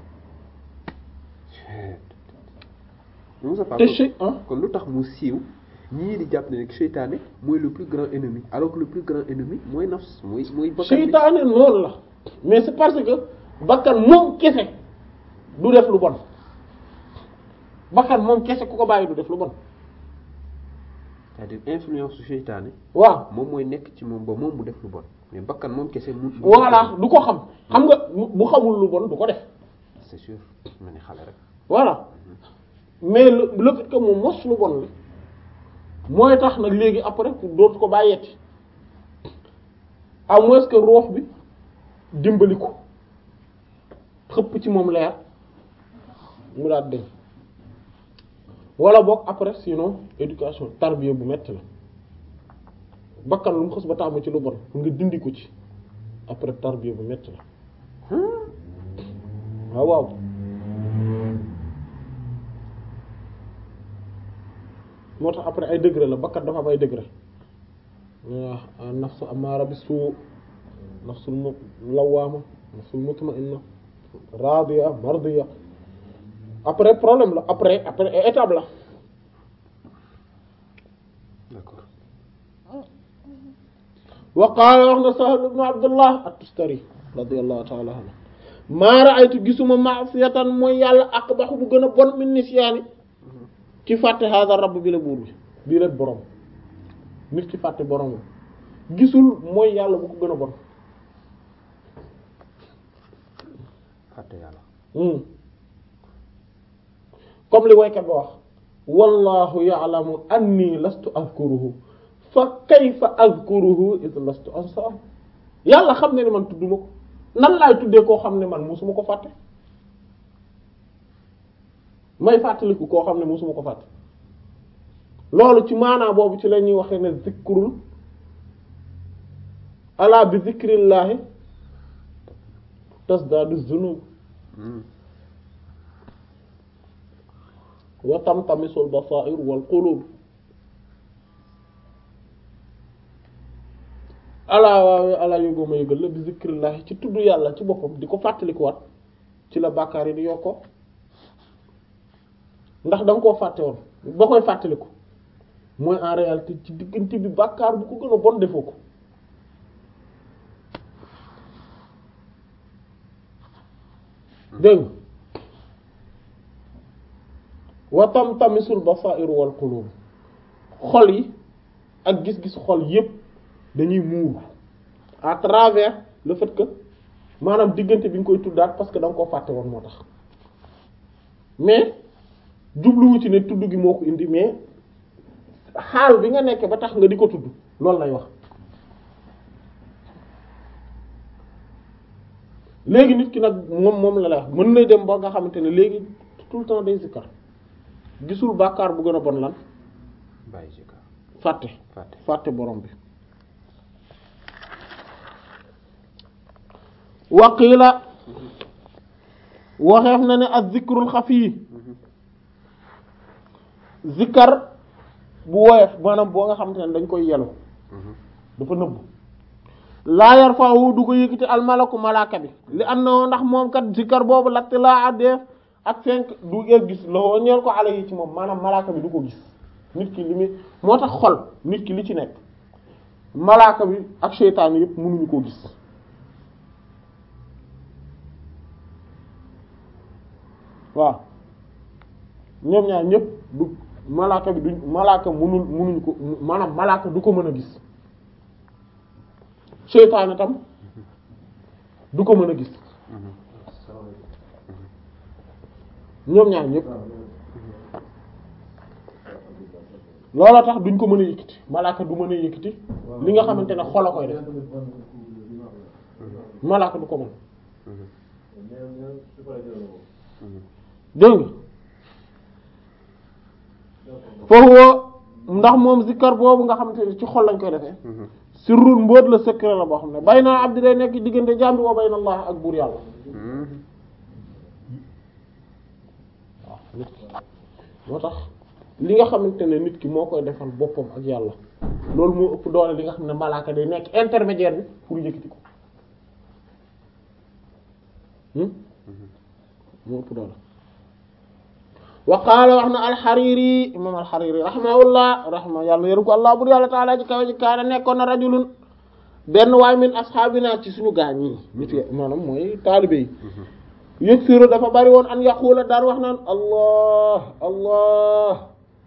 Moussa te si ah kon lu tax mu siiw ñii di jàpp ne rek seytaane mooy le plus grand ennemi alors que le plus grand ennemi mooy nafs mooy mooy bakkan bi seytaane noonu la mais c'est parce que bakkan moom kese du def lu bon bakkan moom kese ku ko bàyyi du def lu bon c'est-à-dire influence su seytaane waaw moom mooy nekk ci moom ba moom mu def lu bon mais bakkan moom kese mu voilà du ko xam xam nga bu xamul lu bon du ko def c'est sûr ma ne xale rek voilà mais le le fait que mu mos lu bon li mooy tax nag léegi après dootu ko bàyyeeti à moins que roox bi dimbali ko xëpp ci moom leer mu daat deñ wala boog après sinon éducation tarbiya bu metti la bakkan lu mu xës ba tàmm ci lu bon pour nga dindi ko ci après tarbiya bu metti la waaw waaw moo tax après ay degré la bakkat dafa am ay degré waaw nafsu amaara bi suu nafsul mu lawaama nafsul mutma'inna radiya mardiya après problème la après après étape la d'accord wa qaala wax na Sahl ibn Abdullah at-Tustari radiyallahu ta'ala anhu maa ra'aytu gisuma ma'siyatan mooy yàlla aqbahu bu gën a bon min nisyaani ci fàtte hada rabb bi la buur bi bii la borom nit ki fàtte borom gisul mooy yàlla bu ko gën a bon fàtte yàlla comme li waykat ba wax wallahu ya'lamu anni lastu azkuruhu fa kayfa azkuruhu id lastu ansaahu yàlla xam ne ni man tudduma ko nan laay tuddee koo xam ne man musuma ko fàtte may fàttaliku koo xam ne musuma ko fàtte loolu ci maanaa boobu ci la ñuy waxee ne zikrul ala bi zikrillahi tasdaadu zunub wa tamtamisul basair wal qulub alaa waawe alaa yógoo ma yëgal la bi zikrillahi ci tudd yàlla ci boppam di ko fàttalikuwaat ci la bàkkaar yi di yokkoo ndax da nga koo fàtte woon ba koy fàttaliku mooy en réalité ci diggante bi bàkkaar bu ko gën a bon defoo ko dégg nga wa tamtamisul basair wal qulub xol yi ak gis-gis xol yépp dañuy muur à travers le fait que maanaam diggante bi nga koy tuddaat parce que da nga koo fàtte woon moo tax mais jubluwu ci ne tudd gi moo ko indi mais xaal bi nga nekk ba tax nga di ko tudd loolu lay wax léegi nit ki nag moom moom la lay wax mën na dem ba nga xamante ne léegi tout le temps day zikkar gisul bàkkaar bu gën a bon lan bàyyi zikkar fàtte fàtte fàtte borom bi waqila waxeef na ne ak zikrul xafi zikkar bu woyof maanaam boo nga xamante ne dañ koy yelu dafa nëbb laa yarfa'u du ko yëkkati al malaku malaaka bi li annahu ndax moom kat zikkar boobu latt laa def ak fenk du ngeen gis loo ñeel ko ala yi ci moom maanaam malaaka bi du ko gis nit ki li muy moo tax xol nit ki li ci nekk malaaka bi ak seytaane yëpp mënuñu koo gis waaw ñoom ñaar ñëpp du malaaka bi du malaaka mënul mënuñu ko maanaam malaaka du ko mën a gis seytaane tam du ko mën a gis ñoom ñaar ñëpp looloo tax duñ ko mën a yëkkati malaaka du mën a yëkkati li nga xamante ne xol a koy def malaaka du ko mën dégg nga foofu ndax moom zikkar boobu nga xamante ne ci xol lañ koy defee sirrul mbóot la secret la boo xam ne bay naa abdi day nekk diggante jaam bi wa bayna Allah ak buur yàlla waaw nit ki moo tax li nga xamante ne nit ki moo koy defal boppam ak yàlla loolu moo ëpp doole li nga xam ne malaaka day nekk intermédiaire bi pour yëkkati ko moo ëpp doole wa qaala wax na alxariri imam alxariri rahimahullah rahma yàlla yëru ko allah bur yàlla taala ji kawe ji kaana nekkoon na rajulun benn waay min asxaabina ci suñu gaañ yi nit yi maanaam mooy taalibe yi yëg siru dafa bari woon an yaquula daan wax naan allah allah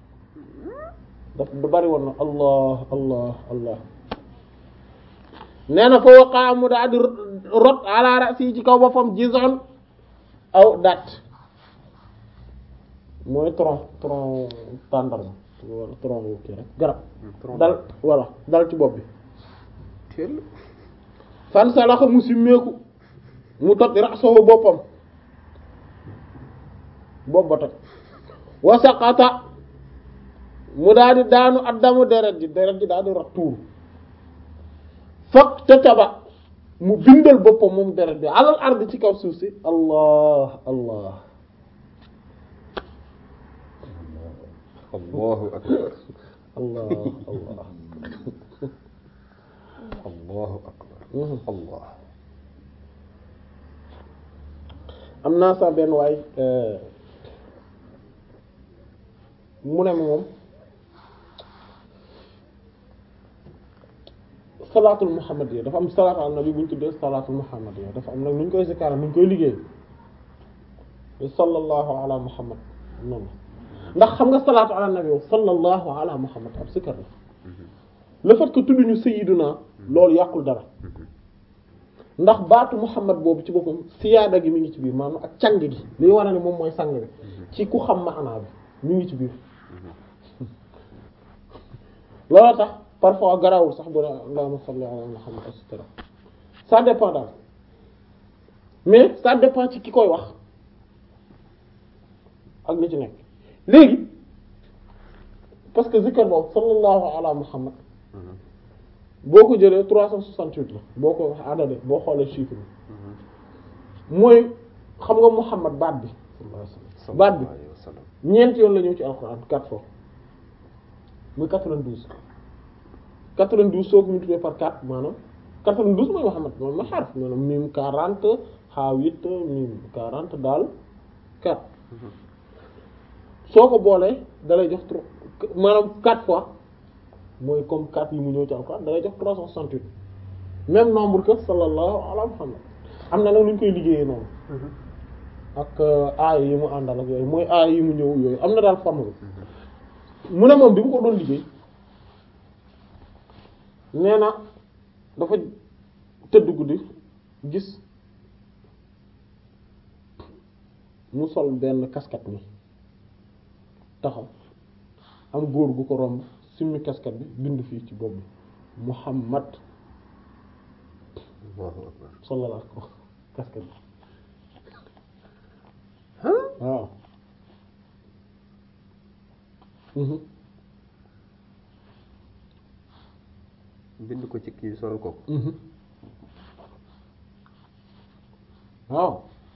dafa bari woon na allah allah allah nee na fa waqaa mu daa di rot ala rasi ci kaw boppam jizon aw dat mooy tronc tronc tàndarma wala tronc yu kii rek garab dal voilà dal ci bopp bi teel fan salaxa mu simmeeku mu toj raxasoo boppam bopp ba toj wa saqata mu daal di daanu addamu deret ji deret ji daal di rax tuuru fak te taba mu bindal boppam moom deret bi alal ardi ci kaw suuf si allah allah allahu akbar allah allah allahu akbar allah am naa sax benn waay mu ne ma moom salaatul muhammadiyya dafa am salaatu ala nabi bu ñu tuddee salaatul muhammadiyya dafa am nag nu ñu koy zikara nu ñu koy liggéey sallallahu ala muhammad noonu ndax xam nga salaatu ala nabi sallallahu ala muhammad ab zikar la le fait que tudduñu sayyiduna loolu yàqul dara ndax baatu muhammad boobu ci boppam siyaada gi mi ngi ci biir maanaam ak càng gi liy wane ne moom mooy sang bi ci ku xam maanaa bi mi ngi ci biir loolu tax parfois garawul sax bu ne allahumma salli ala muhammad et cetera ça dépend daal mais ça dépend ci ki koy wax ak li ci nekk léegi parce que zikr boobu sallallahu ala muhammad boo ko jëlee trois cent soixante-huit la boo ko adade boo xoolee chiffre bi mooy xam nga muhammad baat bi baat bi ñeenti yoon la ñëw ci alxuraan quatre fois muy quatre-vingt-douze quatre-vingt-douze soo ko multiplié par quatre maanaam quatre-vingt-douze mooy muhammad moom ma xarf maanaam mim quarante xaa huit mim quarante daal quatre soo ko boolee dalay jox trois maanaam quatre fois mooy comme quatre yi mu ñëw ci alxuraan dalay jox trois cent soixante-huit même nombre que sallallahu ala muhammad am na nag lu ñu koy liggéeyee noonu ak aaya yi mu àndal ak yooyu mooy aaya yi mu ñëw yooyu am na daal forme bi mu ne moom bi mu ko doon liggéey nee na dafa tëdd guddi gis mu sol benn casquette ni taxaw am góor gu ko romb simmi casquette bi bind fii ci bopp bi Muhammad sallallahu alayhi wa sallam casquette bi waaw bind ko ci kii sol ko waaw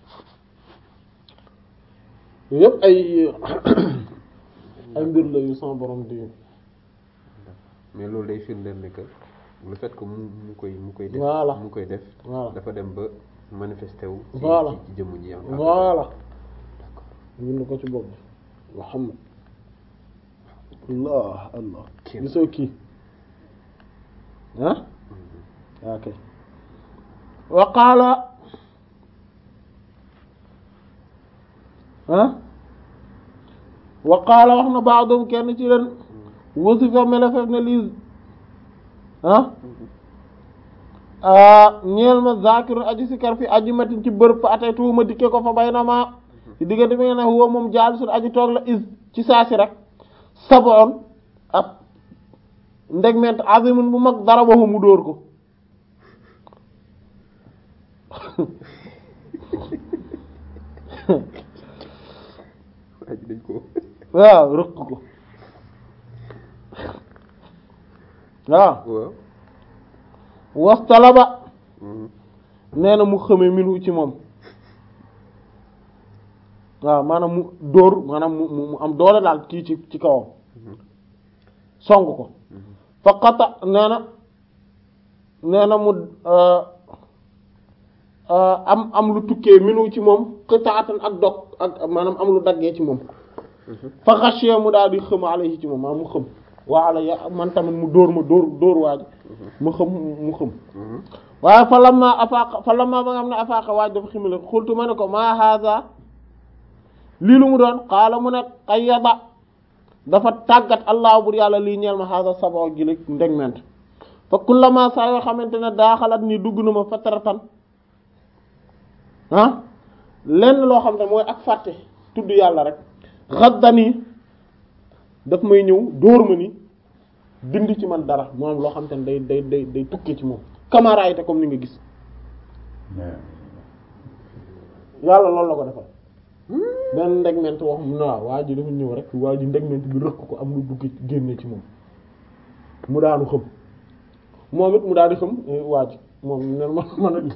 yëpp ay ay mbir la yu sama borom di mais loolu day firndeel ni que le fait que mu mu koy mu koy def Voilà. mu koy def Voilà. dafa dem ba manifesté wu ci Voilà. ci jëmm ji am voilà bind ko ci bopp bi Muhammad allah allah Kii. gisoo kii ah ok wa qaala ah wa qaala wax na baadum kenn ci leen wasifa melefef ne lii ah ñeel ma zakirun aji sikar fi aji matin ci bërëb fa atay tuuma dikke ko fa bay na ma ci diggante bi nga ne huwa moom jaalisun aji toog la is ci saasi rek saboon ab ndegment azimun bu mag dara waxu mu dóor ko waa ji dañ ko waaw rëq ko waaw waaw wastalaba Mhm. nee na mu xëme minu ci moom waaw maanaam mu dóor maanaam mu mu mu am doole daal kii ci ci kawam song ko fa qata nee na nee na mu euh, euh, am am lu tukkee minu ci moom qitaatan ak dog ak maanaam am lu daggee ci moom fa xashiya mu daal di xëm alayhi ci moom maanaam mu xëm waa alayya man tamit mu dóor ma dóor dóor waaj mu xëm mu xëm Mhm. waaye fa lamma afaaqa fa lamma ba nga xam ne afaaqa waaj dafa ximale xultu ma ne ko maa haza lii lu mu doon xaala mu ne qayyada dafa tàggat allah bur yàlla lii ñeel ma haza sabo gi la ndegment fa kullama saa yoo xamante ne daaxalat ni dugg na ma fataratan ah lenn loo xam ne mooy ak fàtte tudd yàlla rek xaddani daf may ñëw dóor ma ni dindi ci man dara moom loo xam te ne day day day day tukkee ci moom camara te comme ni nga gis yàlla loolu la ko defal benn ndegment wax mu ne waaw waa ji dafa ñëw rek waa ji ndegment bi rëkk ko am lu dugg génne ci moom mu daanu xëm moom it mu daal di xëm eh, waa ji moom ne ma man a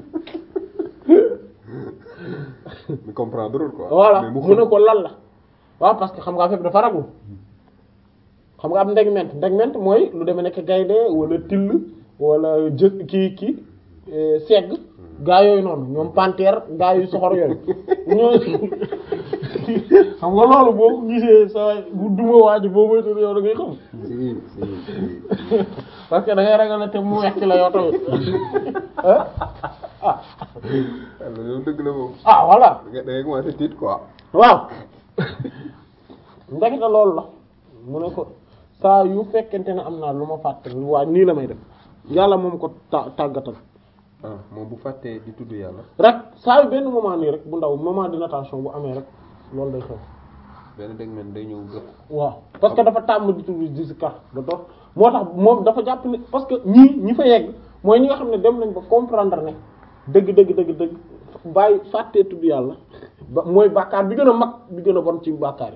mais comprendre quoi voilà mais mu mu ne ko lan la waaw parce que xam nga affaire bi dafa raglu xam nga am ndegment ndegment mooy lu demee nekk gaynde wala till wala jë kii kii eh, segg gaa yooyu noonu ñoom panthère gaa yu soxor yooyu ñoo xam nga loolu boo ko gisee sa bu duma waaj boo moytu yow da ngay xam si si si parce que da ngay ragal ne te mu wecc la yow tamit ah ah alors yow dëgg la moom ah voilà da ngay da ngay commencé tiit quoi waaw ndekete loolu la mu ne ko saa yu fekkente ne am naa lu ma fàtte waa nii la may def yàlla moom ko ta tàggatal ah moom bu fàttee di tudd yàlla rek saa yu benn moment nii rek bu ndaw moment d'inattention bu amee rek loolu day xew benn dégg men day ñëw gëpp waaw parce que dafa tàmm di tudd di si kar da dox moo tax moom dafa jàpp ne parce que ñii ñi fa yegg mooy ñi nga xam ne dem nañ ba comprendre ne dëgg dëgg dëgg dëgg bàyyi fàttee tudd yàlla ba mooy bàkkaar bi gën a mag bi gën a bon ci bàkkaar yi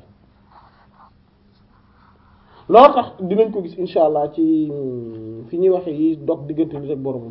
loolu tax dinañ ko gis insha allah ci fi ñuy waxe yi dog diggante nit ak boromam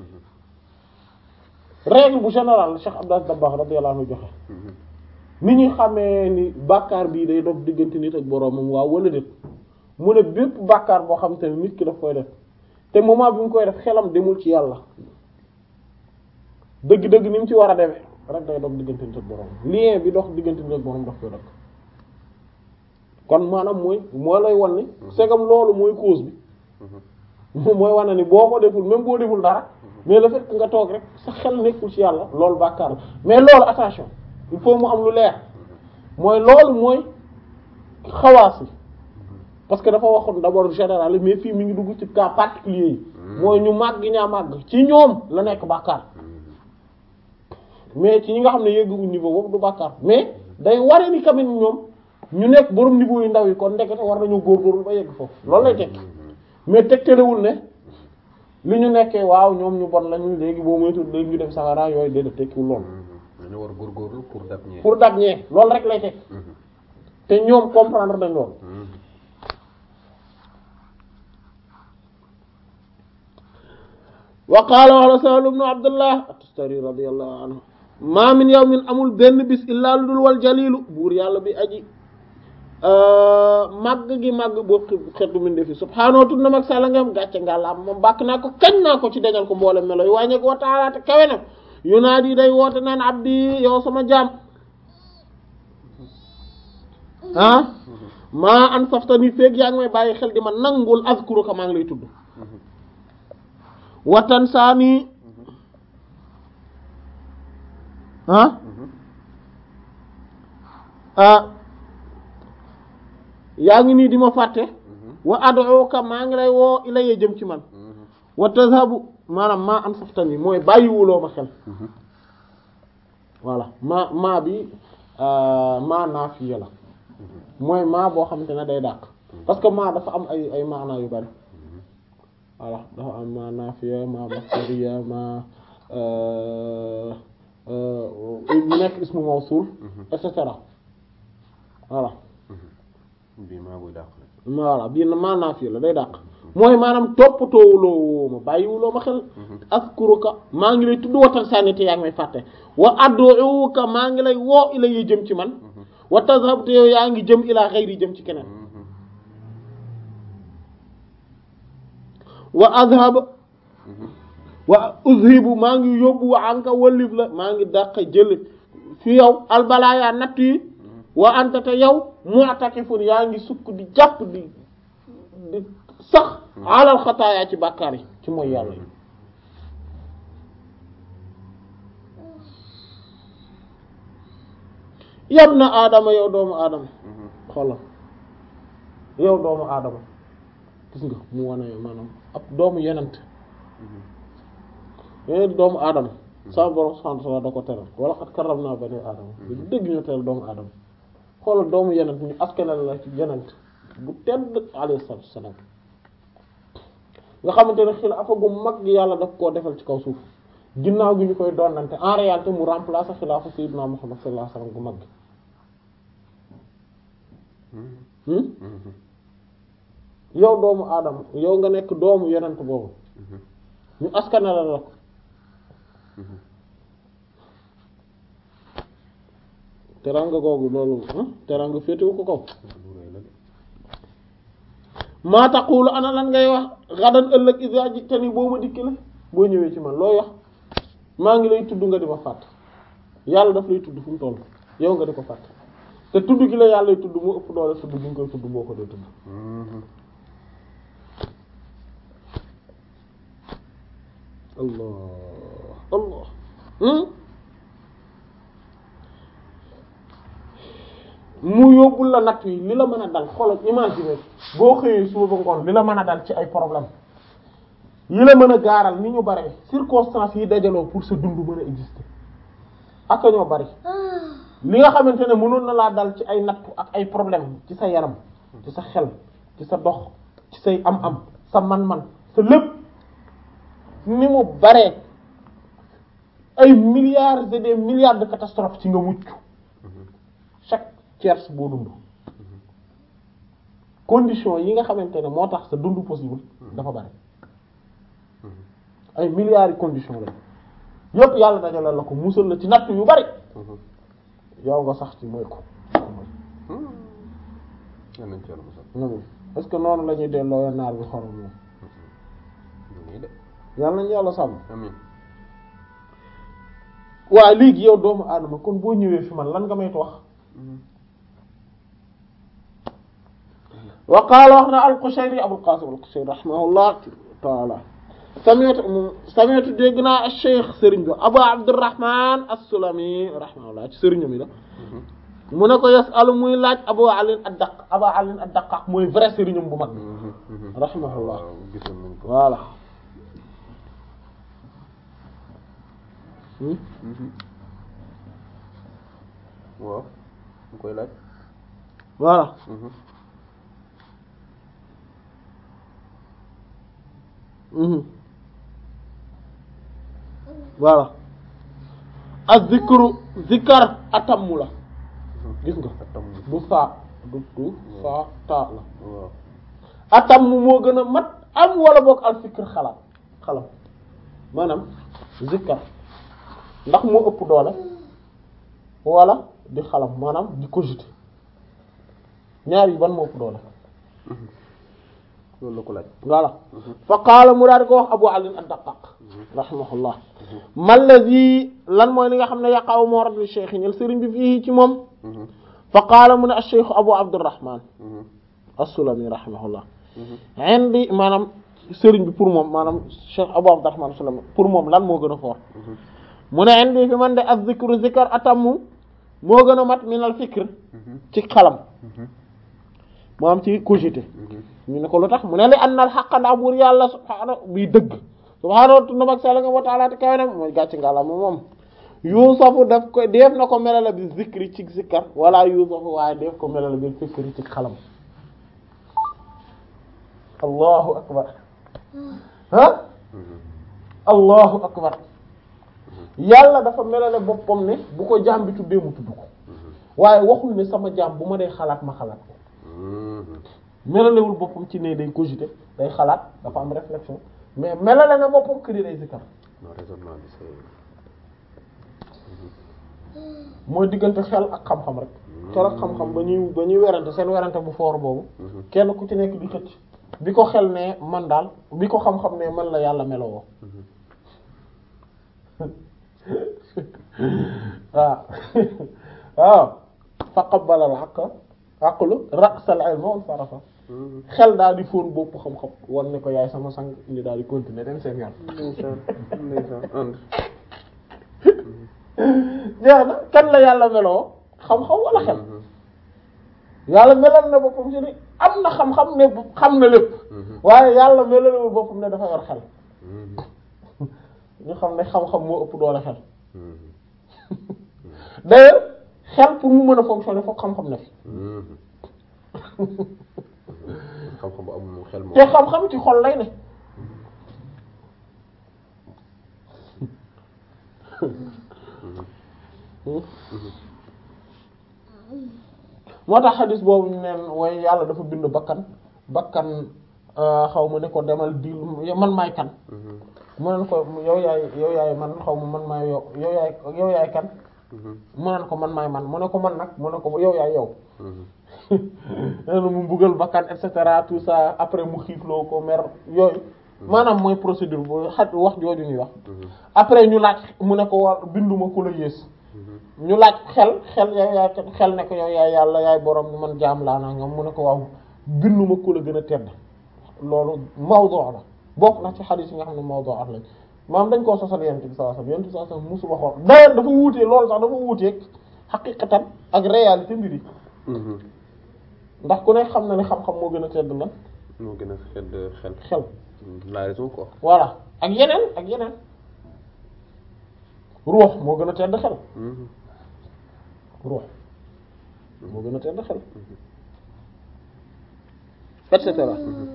règle bu général Cheikh Abdou Dabakh radiyallahu anhu joxe ni ñuy xamee ni bàkkaar bii day dog diggante nit ak boroomam waaw wala déet mu ne bépp bàkkaar boo xam te ne nit ki daf koy def te moment bi mu koy def xelam demul ci yàlla dëgg-dëgg ni mu ci war a demee rek day dog diggante nit ak boroomam lien bi dox diggante nit ak boroom daf koy dog kon maanaam mooy moo lay wan ni segam loolu mooy cause bi mooy wane ni boo ko deful même boo deful dara mais le fait que nga toog rek sa xel nekkul ci yàlla loolu bàkkaar la mais loolu attention il faut mu am lu leer mooy loolu mooy xawaas yi parce que dafa waxoon d'abord général mais fii mi ngi dugg ci cas particulier yi mooy ñu màgg ñaa màgg ci ñoom la nekk bàkkaar mais ci ñi nga xam ne yegguñu niveau boobu du bàkkaar mais day ware ni quand même ñoom ñu nekk borom niveau yu ndaw yi kon ndekete war nañu góorgóorlu ba yegg foofu loolu lay tekki mais tegtalewul ne li ñu nekkee waaw ñoom ñu bon lañu léegi boo moytu léegi ñu dem safara yooyu déedéet tekkiwul loolu dañu war góorgóorlu pour dab ñee pour dab ñee loolu rek lay tekki te ñoom comprendre nañ loolu wa qaala wax la Sahl ibn Abdullah at-Tustari radiyallahu anhu ma min yawmin amul benn bis illaa lu dul wal jalilu buur yàlla bi aji màgg gi màgg boo xeetu min defi subhaanahu tudd na mag sàlla ngam gàcce ngàllaam moom bàkk naa ko kañ naa ko ci dañal ko mboolem melo yu wàññeeku wa taala te kawe na yu naa di day woote naan abdi yow sama jaam ah maa an safta ni feeg yaa ngi may bàyyi xel di ma nangul azkuruka maa ngi lay tudd watan saa nii ah ah yaa ngi nii di ma fàtte wa ad'uka maa ngi lay woo ilayya jëm ci man wa tazhabu maanaam maa an saftani mooy bàyyiwuloo ma xel voilà maa maa bi maa naafiya la mooy maa boo xamante ne day dàq parce que maa dafa am ay ay maanaa yu bari voilà dafa am maa naafiya maa masdariya maa mu nekk ismu mawsul et cetera voilà bii maa buy dàq la voilà bii maa naafiya la day dàq mooy maanaam toppatoowuloo woo ma bàyyiwuloo ma xel askuruka maa ngi lay tudd watan sànni te yaa ngi may fàtte wa ad'uka maa ngi lay woo ila yi jëm ci man wa tazhab te yow yaa ngi jëm ila ghayri jëm ci keneen wa azhab wa uzhibu maa ngi yóbbu wa anka wallif la maa ngi dàq jël fi yow albalaya natt yi wa anta te yow mu'takifun yaa ngi sukk di jàpp di di sax alal xataaya ci bàkkaar yi ci mooy yàlla yi yab na aadama yow doomu aadama xoolal yow doomu aadama gis nga mu wane maanaam ab doomu yenent yeneen doomu aadama sa borom subhanahu wa ta'ala da ko teral wala xat karramna bani aadama dëgg ñu teral doomu aadama xoolal doomu yenent ñu askanal la ci yenent bu tedd alayhi salaatu wassalaam nga xamante ne xilaafa gu mag gi yàlla daf koo defal ci kaw suuf ginnaaw gi ñu koy donnante en réalité mu remplacer xilaafa sayyidina Muhammad sallallahu alayhi wasallam gu mag gi yow doomu aadama yow nga nekk doomu yenent boobu ñu askanal la ko teranga googu loolu teranga féetewu ko kaw maa taqulu ana lan ngay wax xadan ëllëg iza jitani boo ma dikki la boo ñëwee ci man looy wax maa ngi lay tudd nga di ma fàtt yàlla daf lay tudd fu mu toll yow nga di ko fàtt te tudd gi la yàlla lay tudd mu ëpp doole tudd gi nga koy tudd boo ko dee tudd allah allah mu yóbbul la natt yi li la mën a dal xoolal imaginer boo xëyee suba ba ngoon li la mën a dal ci ay problème yi la mën a gaaral ni ñu bare circonstances yi dajaloo pour sa dund mën a exister ak ñoo bari li nga xamante ne mënoon na laa dal ci ay nattu ak ay problème ci sa yaram ci sa xel ci sa dox ci say am-am sa man-man sa lépp ni mu baree ay milliards et des milliards de catastrophes ci nga mucc chaque tiers boo dund condition yi nga xamante ne moo tax sa dund possible dafa bari ay milliards yi conditions la yépp yàlla dajale la ko musal la ci natt yu bari yow nga sax ci mooy ko est-ce que noonu la ñuy delloo naar bi xorom moom yàlla nañu yàlla sàmm waa léegi yow doomu aadama kon boo ñëwee fi man lan nga may wax wa qaala wax na al-Qushayri Abul Qasim al-Qushayri rahimahullah taala sami'tu sami'tu dégg naa al-Cheikh Serigne bi Abu Abdurrahman as-Sulami rahimahullah ci Serigne mi la mu ne ko yasalu muy laaj Abu Ali ad-Daq Abu Ali ad-Daqqaq mooy vrai Serigne bu mag rahimahullah voilà waaw mu koy laaj voilà voilà az-zikru zikar atammu la gis nga du saa du du saa taa la waaw atammu moo gën a mat am wala boog al fikr xalaat xalam maanaam zikar ndax moo ëpp doole wala di xalam maanaam di cogiter ñaar yi ban moo ëpp doole loolu la ko laaj voilà fa qaala mu daal di ko wax abu ali ad-daqaq rahimahullah mallazi lan mooy li nga xam ne yaqaw moo rad li cheikh ñel sëriñ bi fii ci moom fa qaala mu ne acheikh abu abdurrahman as-sulami rahimahullah indi maanaam sëriñ bi pour moom maanaam cheikh abu abdurrahman as-sulami pour moom lan moo gën a fort mu ne indi fi man de az-zikru zikr atammu moo gën a mat min al fikr ci xalam moo am ci cogité ñu ne ko lu tax mu ne li anna al haqqa ndax buur yàlla subhaanahu bi dëgg subhaanahu tunda mag sell nga wa ta'ala te kawe na mooy gàcc ngàlla moom moom yuusafu daf ko def na ko melala bi zikri ci zikkar wala yuusafu waaye def ko melala bi fikri ci xalam allahu akbar ah allahu akbar yàlla dafa melale boppam ne bu ko jaam bi tuddee mu tudd ko waaye waxul ne sama jaam bu ma dee xalaat ma xalaat ko melalewul boppam ci ne day cogiter day xalaat dafa am réflexion mais melale na boppam que day zikkar non raisonnement bi c'est mooy diggante xel ak xam-xam rek xel ak xam-xam ba ñuy ba ñuy werante seen werante bu foor boobu kenn ku ci nekk di xëcc bi ko xel ne man daal bi ko xam-xam ne man la yàlla melowoo waaw waaw fa qabbala al haqqa aqlu ra'sal ilmi wa sarafa xel daal di fóon bopp xam-xam wan ne ko yaay sama sang ñu daal di continuer dem seen yoon ndeysaan ndeysaan ànd jeex na kan la yàlla meloo xam-xam wala xel yàlla melal na boppam ci ni am na xam-xam ne xam na lépp waaye yàlla melalewul boppam ne dafa yor xel ñu xam ne xam-xam moo ëpp doole xel d'ailleurs xel pour mu mën a fonctionner fokk xam-xam ne fi xam-xam bu amul moom xel moom te xam-xam ci xol lay ne moo tax xadis boobu ñu neen waaye yàlla dafa bind bakkan bakkan xaw ma ne ko demal di man maay kan mu neen ko yow yaay yow yaay man xaw ma man maay yow yow yaay yow yaay kan mu neen ko man maay man mu ne ko man nag mu ne ko yow yaay yow nee na mu buggal bakkan et cetera tout ça après mu xiifloo ko mer yooyu maanaam mooy procédure bu xat wax jooju ñuy wax après ñu laaj mu ne ko war binduma ku la yées ñu laaj xel xel yow yaay xel ne ko yow yaay yàlla yaay borom bi man jaam laa naa nga mu ne ko waaw binduma ku la gën a tedd loolu mawdu la bokk na ci xadiis yi nga xam ne mawdu lañ maanaam dañ koo sosal yent bi sallallahu alayhi wasallam yent bi sallallahu alayhi wasallam musul waxoon d'ailleurs dafa wuutee loolu sax dafa wuuteeg xaqiqatan ak réalité mbir yi ndax ku ne xam na ne xam-xam moo gën a tedd la moo gën a xedd xel xel la raison quoi voilà ak yeneen ak yeneen ruux moo gën a tedd xel ruux moo gën a tedd xel et cetera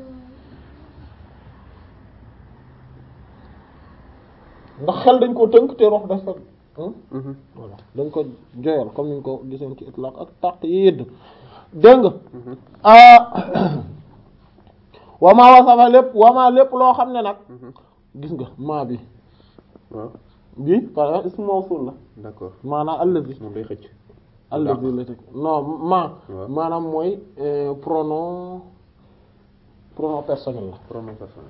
ndax xel dañ koo tënk te ruux dafa voilà dañ ko joyal comme niñ ko gisoon ci itlaq ak taq yi yëdd dégg nga wamaa wasafa lépp wamaa lépp loo xam ne nag gis nga maa bi waaw bi par exemple ismu mawsul la d'accord maanaam allazi moom day xëcc allazi la teg non ma waaw. maanaam mooy euh, pronom pronom personnel la pronom personnel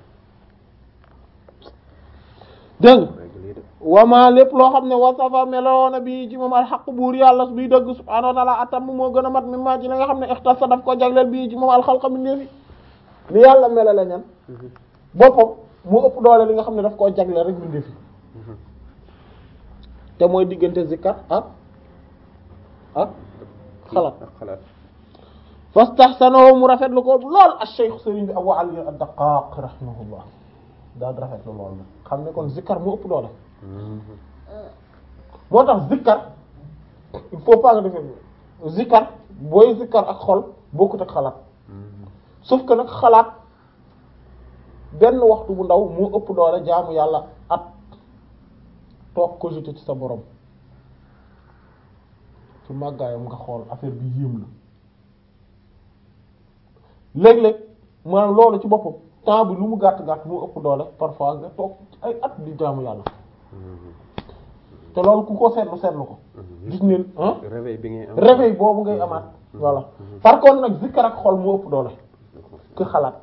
dégg nga règle yi de wamaa lépp loo xam ne wasafa meloona bi ci moom alxaq buur yàlla biy dëgg subhaanahu wa ta'ala atam moo gën a mat mi maa ci la nga xam ne ixtasa daf ko jagleel bii ci moom alxalqa bi ndeefi li yàlla melale ñan boppam mu ëpp doole li nga xam ne daf koo jagleel rek bindee fi te mooy diggante zikkar ak ak xalaat ak xalaat fastahsanahu mu rafetlu ko lool ak cheikh sëriñ bi Abu Ali ad-Daqqaq rahimahullah daal rafetlu lool nag xam ne kon zikkar mu ëpp doole moo tax zikkar il faut pas nga defee zikkar booy zikkar ak xol bokkut ak xalaat sauf que nag xalaat benn waxtu bu ndaw moo ëpp doole jaamu yàlla at toog cogiter ci sa borom ci màggaayam nga xool affaire bi yéem la léeg-léeg maanaam loolu ci boppam temps bi lu mu gàtt gàtt moo ëpp doole parfois nga toog ay at di jaamu yàlla te loolu ku ko seetlu seetlu ko gis ne ah réveil bi ngay am réveil boobu ngay amaat voilà par contre nag zikkar ak xol mu ëpp doole que xalaat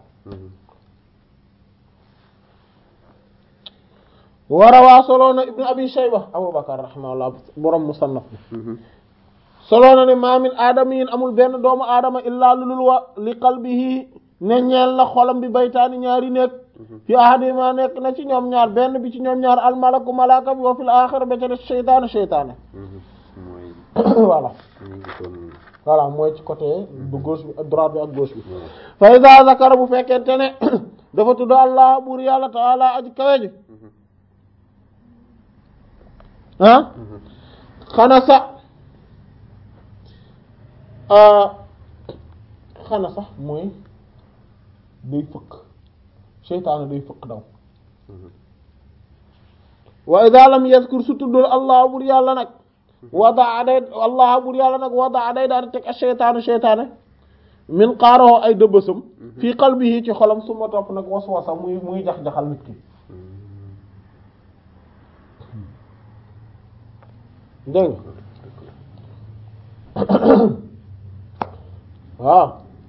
warawaa soloona ibnu abi shayba abubakar rahimahullah borom musannaf bi soloona ne ma min aadamiyin amul benn doomu aadama illaa lulul wa li qalbihi ne ñeel na xolam bi baytaani ñaari nekk fi ahadima nekk na ci ñoom ñaar benn bi ci ñoom ñaar almalaku malaka bi wa fil axira ba ca des seytaane seytaane mooy voilà ñu ngi doon voilà mooy ci côté bu gauche bi droite bi ak gauche bi fa iza zakara bu fekkente ne dafa tudd allah buur yàlla taala aji kawe ji ah xana sa xana sax mooy day fëkk seytaane day fëkk daw wa iza lam yazkur su tuddul allah buur yàlla nag wadaa day allah buur yàlla nag wadaa day daal di teg a seytaane seytaane min xaaroo ay dëbbasam fii qalbihi ci xolam su ma topp nag waswasa muy muy jax-jaxal nit ki dégg waaw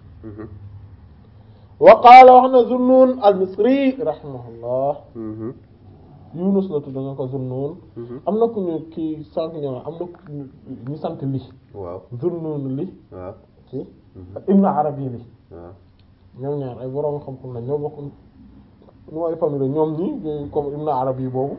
wa qaala wax na Zunnun al-Misri rahimahullah Yunus la tudd nga ko Zunnun am na ku ñu kii sànq ñëw am na ku ñu sant li waaw Zunnun li waaw ci ak Ibn Arabi li waaw ñoom ñaar ay borom xam-xam la ñoo bokk ñu ay famille la ñoom ñi comme Ibn Arabi boobu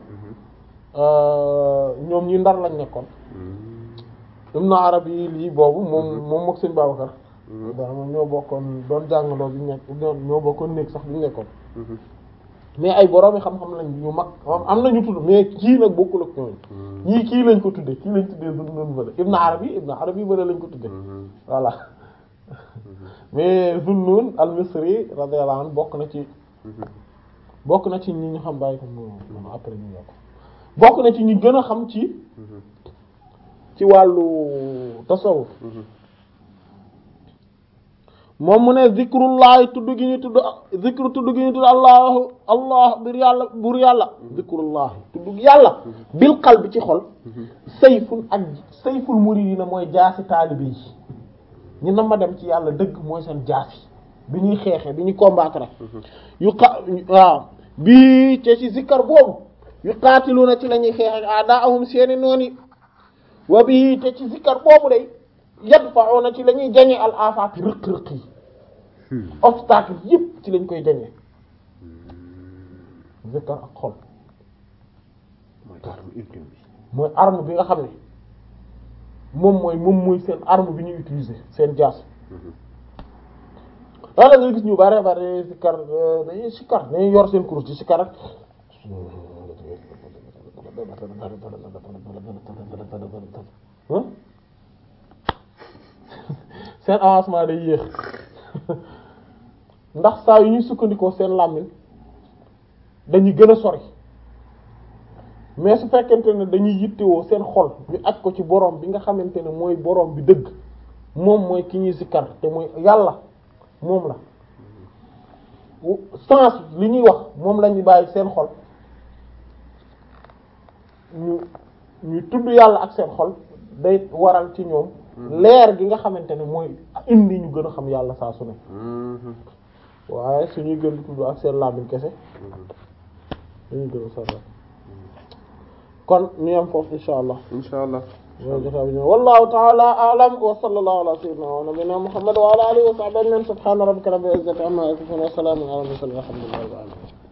ñoom ñi ndar lañ nekkoon Ibn Arabi lii boobu moom moom mook sëñ Babacar dara moom ñoo bokkoon doon jàngandoo bi ñu nekk ñoo bokkoon néeg sax bi ñu nekkoon mais ay boroomi xam-xam lañ ñu mag am na ñu tudd mais kii nag bokkul ak ñooñu ñii kii lañ ko tuddee kii lañ tuddee dund noonu bële Ibn Arabi Ibn Arabi bële lañ ko tuddee voilà mais Zunnun al-Misri radiyallahu anhu bokk na ci bokk na ci ñi ñu xam bàyyi ko moom après ñu yokk bokk na ci ñi gën a xam ci ci wàllu tasawuf moom mu ne zikrullahi tudd gi ñu tudd zikru tudd gi ñu tudd allahu allah bir yàlla bur yàlla zikrullahi tudd yàlla bil qalbi ci xol sayful ak sayful muridina mooy jaasi taalibe yi ñu na ma dem ci yàlla dëgg mooy seen jaasi bi ñuy xeexee bi ñuy combattre yu xa waaw bii te ci zikkar boobu yu qaatiluuna ci la ñuy xeex ak a'daahum seeni nooni wa bii te ci zikkar boobu day yadfa'una ci la ñuy jañe al afaati rëq-rëq yi obstacle yëpp ci lañ koy jañe zikkar ak xol mooy arme ultime bi mooy arme bi nga xam ne moom mooy moom mooy seen arme bi ñuy utiliser seen jaas daanaka nga gis ñu bare bare zikkar dañuy sikkar dañuy yor seen kurus ci sikkar ak seen avancement day yéex ndax saa yu ñuy sukkandikoo seen làmmiñ dañuy gën a sori mais su fekkente ne dañuy yittewoo seen xol ñu aj ko ci borom bi nga xamante ne mooy borom bi dëgg moom mooy ki ñuy sikkar te mooy yàlla moom la sens li ñuy wax moom la ñuy bàyyi seen xol ñu ñu tudd yàlla ak seen xol day waral ci ñoom leer gi nga xamante ne mooy indi ñu gën a xam yàlla saa su ne waaye suñuy gën di tudd ak seen làmmiñ kese dañuy gën a sori kon ñu yem foofu insha allah insha allah mooy jotaa bi ñëw wallahu ta'ala a'lam wa sallallahu ala sayyidina wa nabiyyina muhammad wa ala alihi wa sahbihi ajma'in subhana rabbika rabbil izzati amma yasifun wa salamun ala al mursalin walhamdulillahi rabbil alamin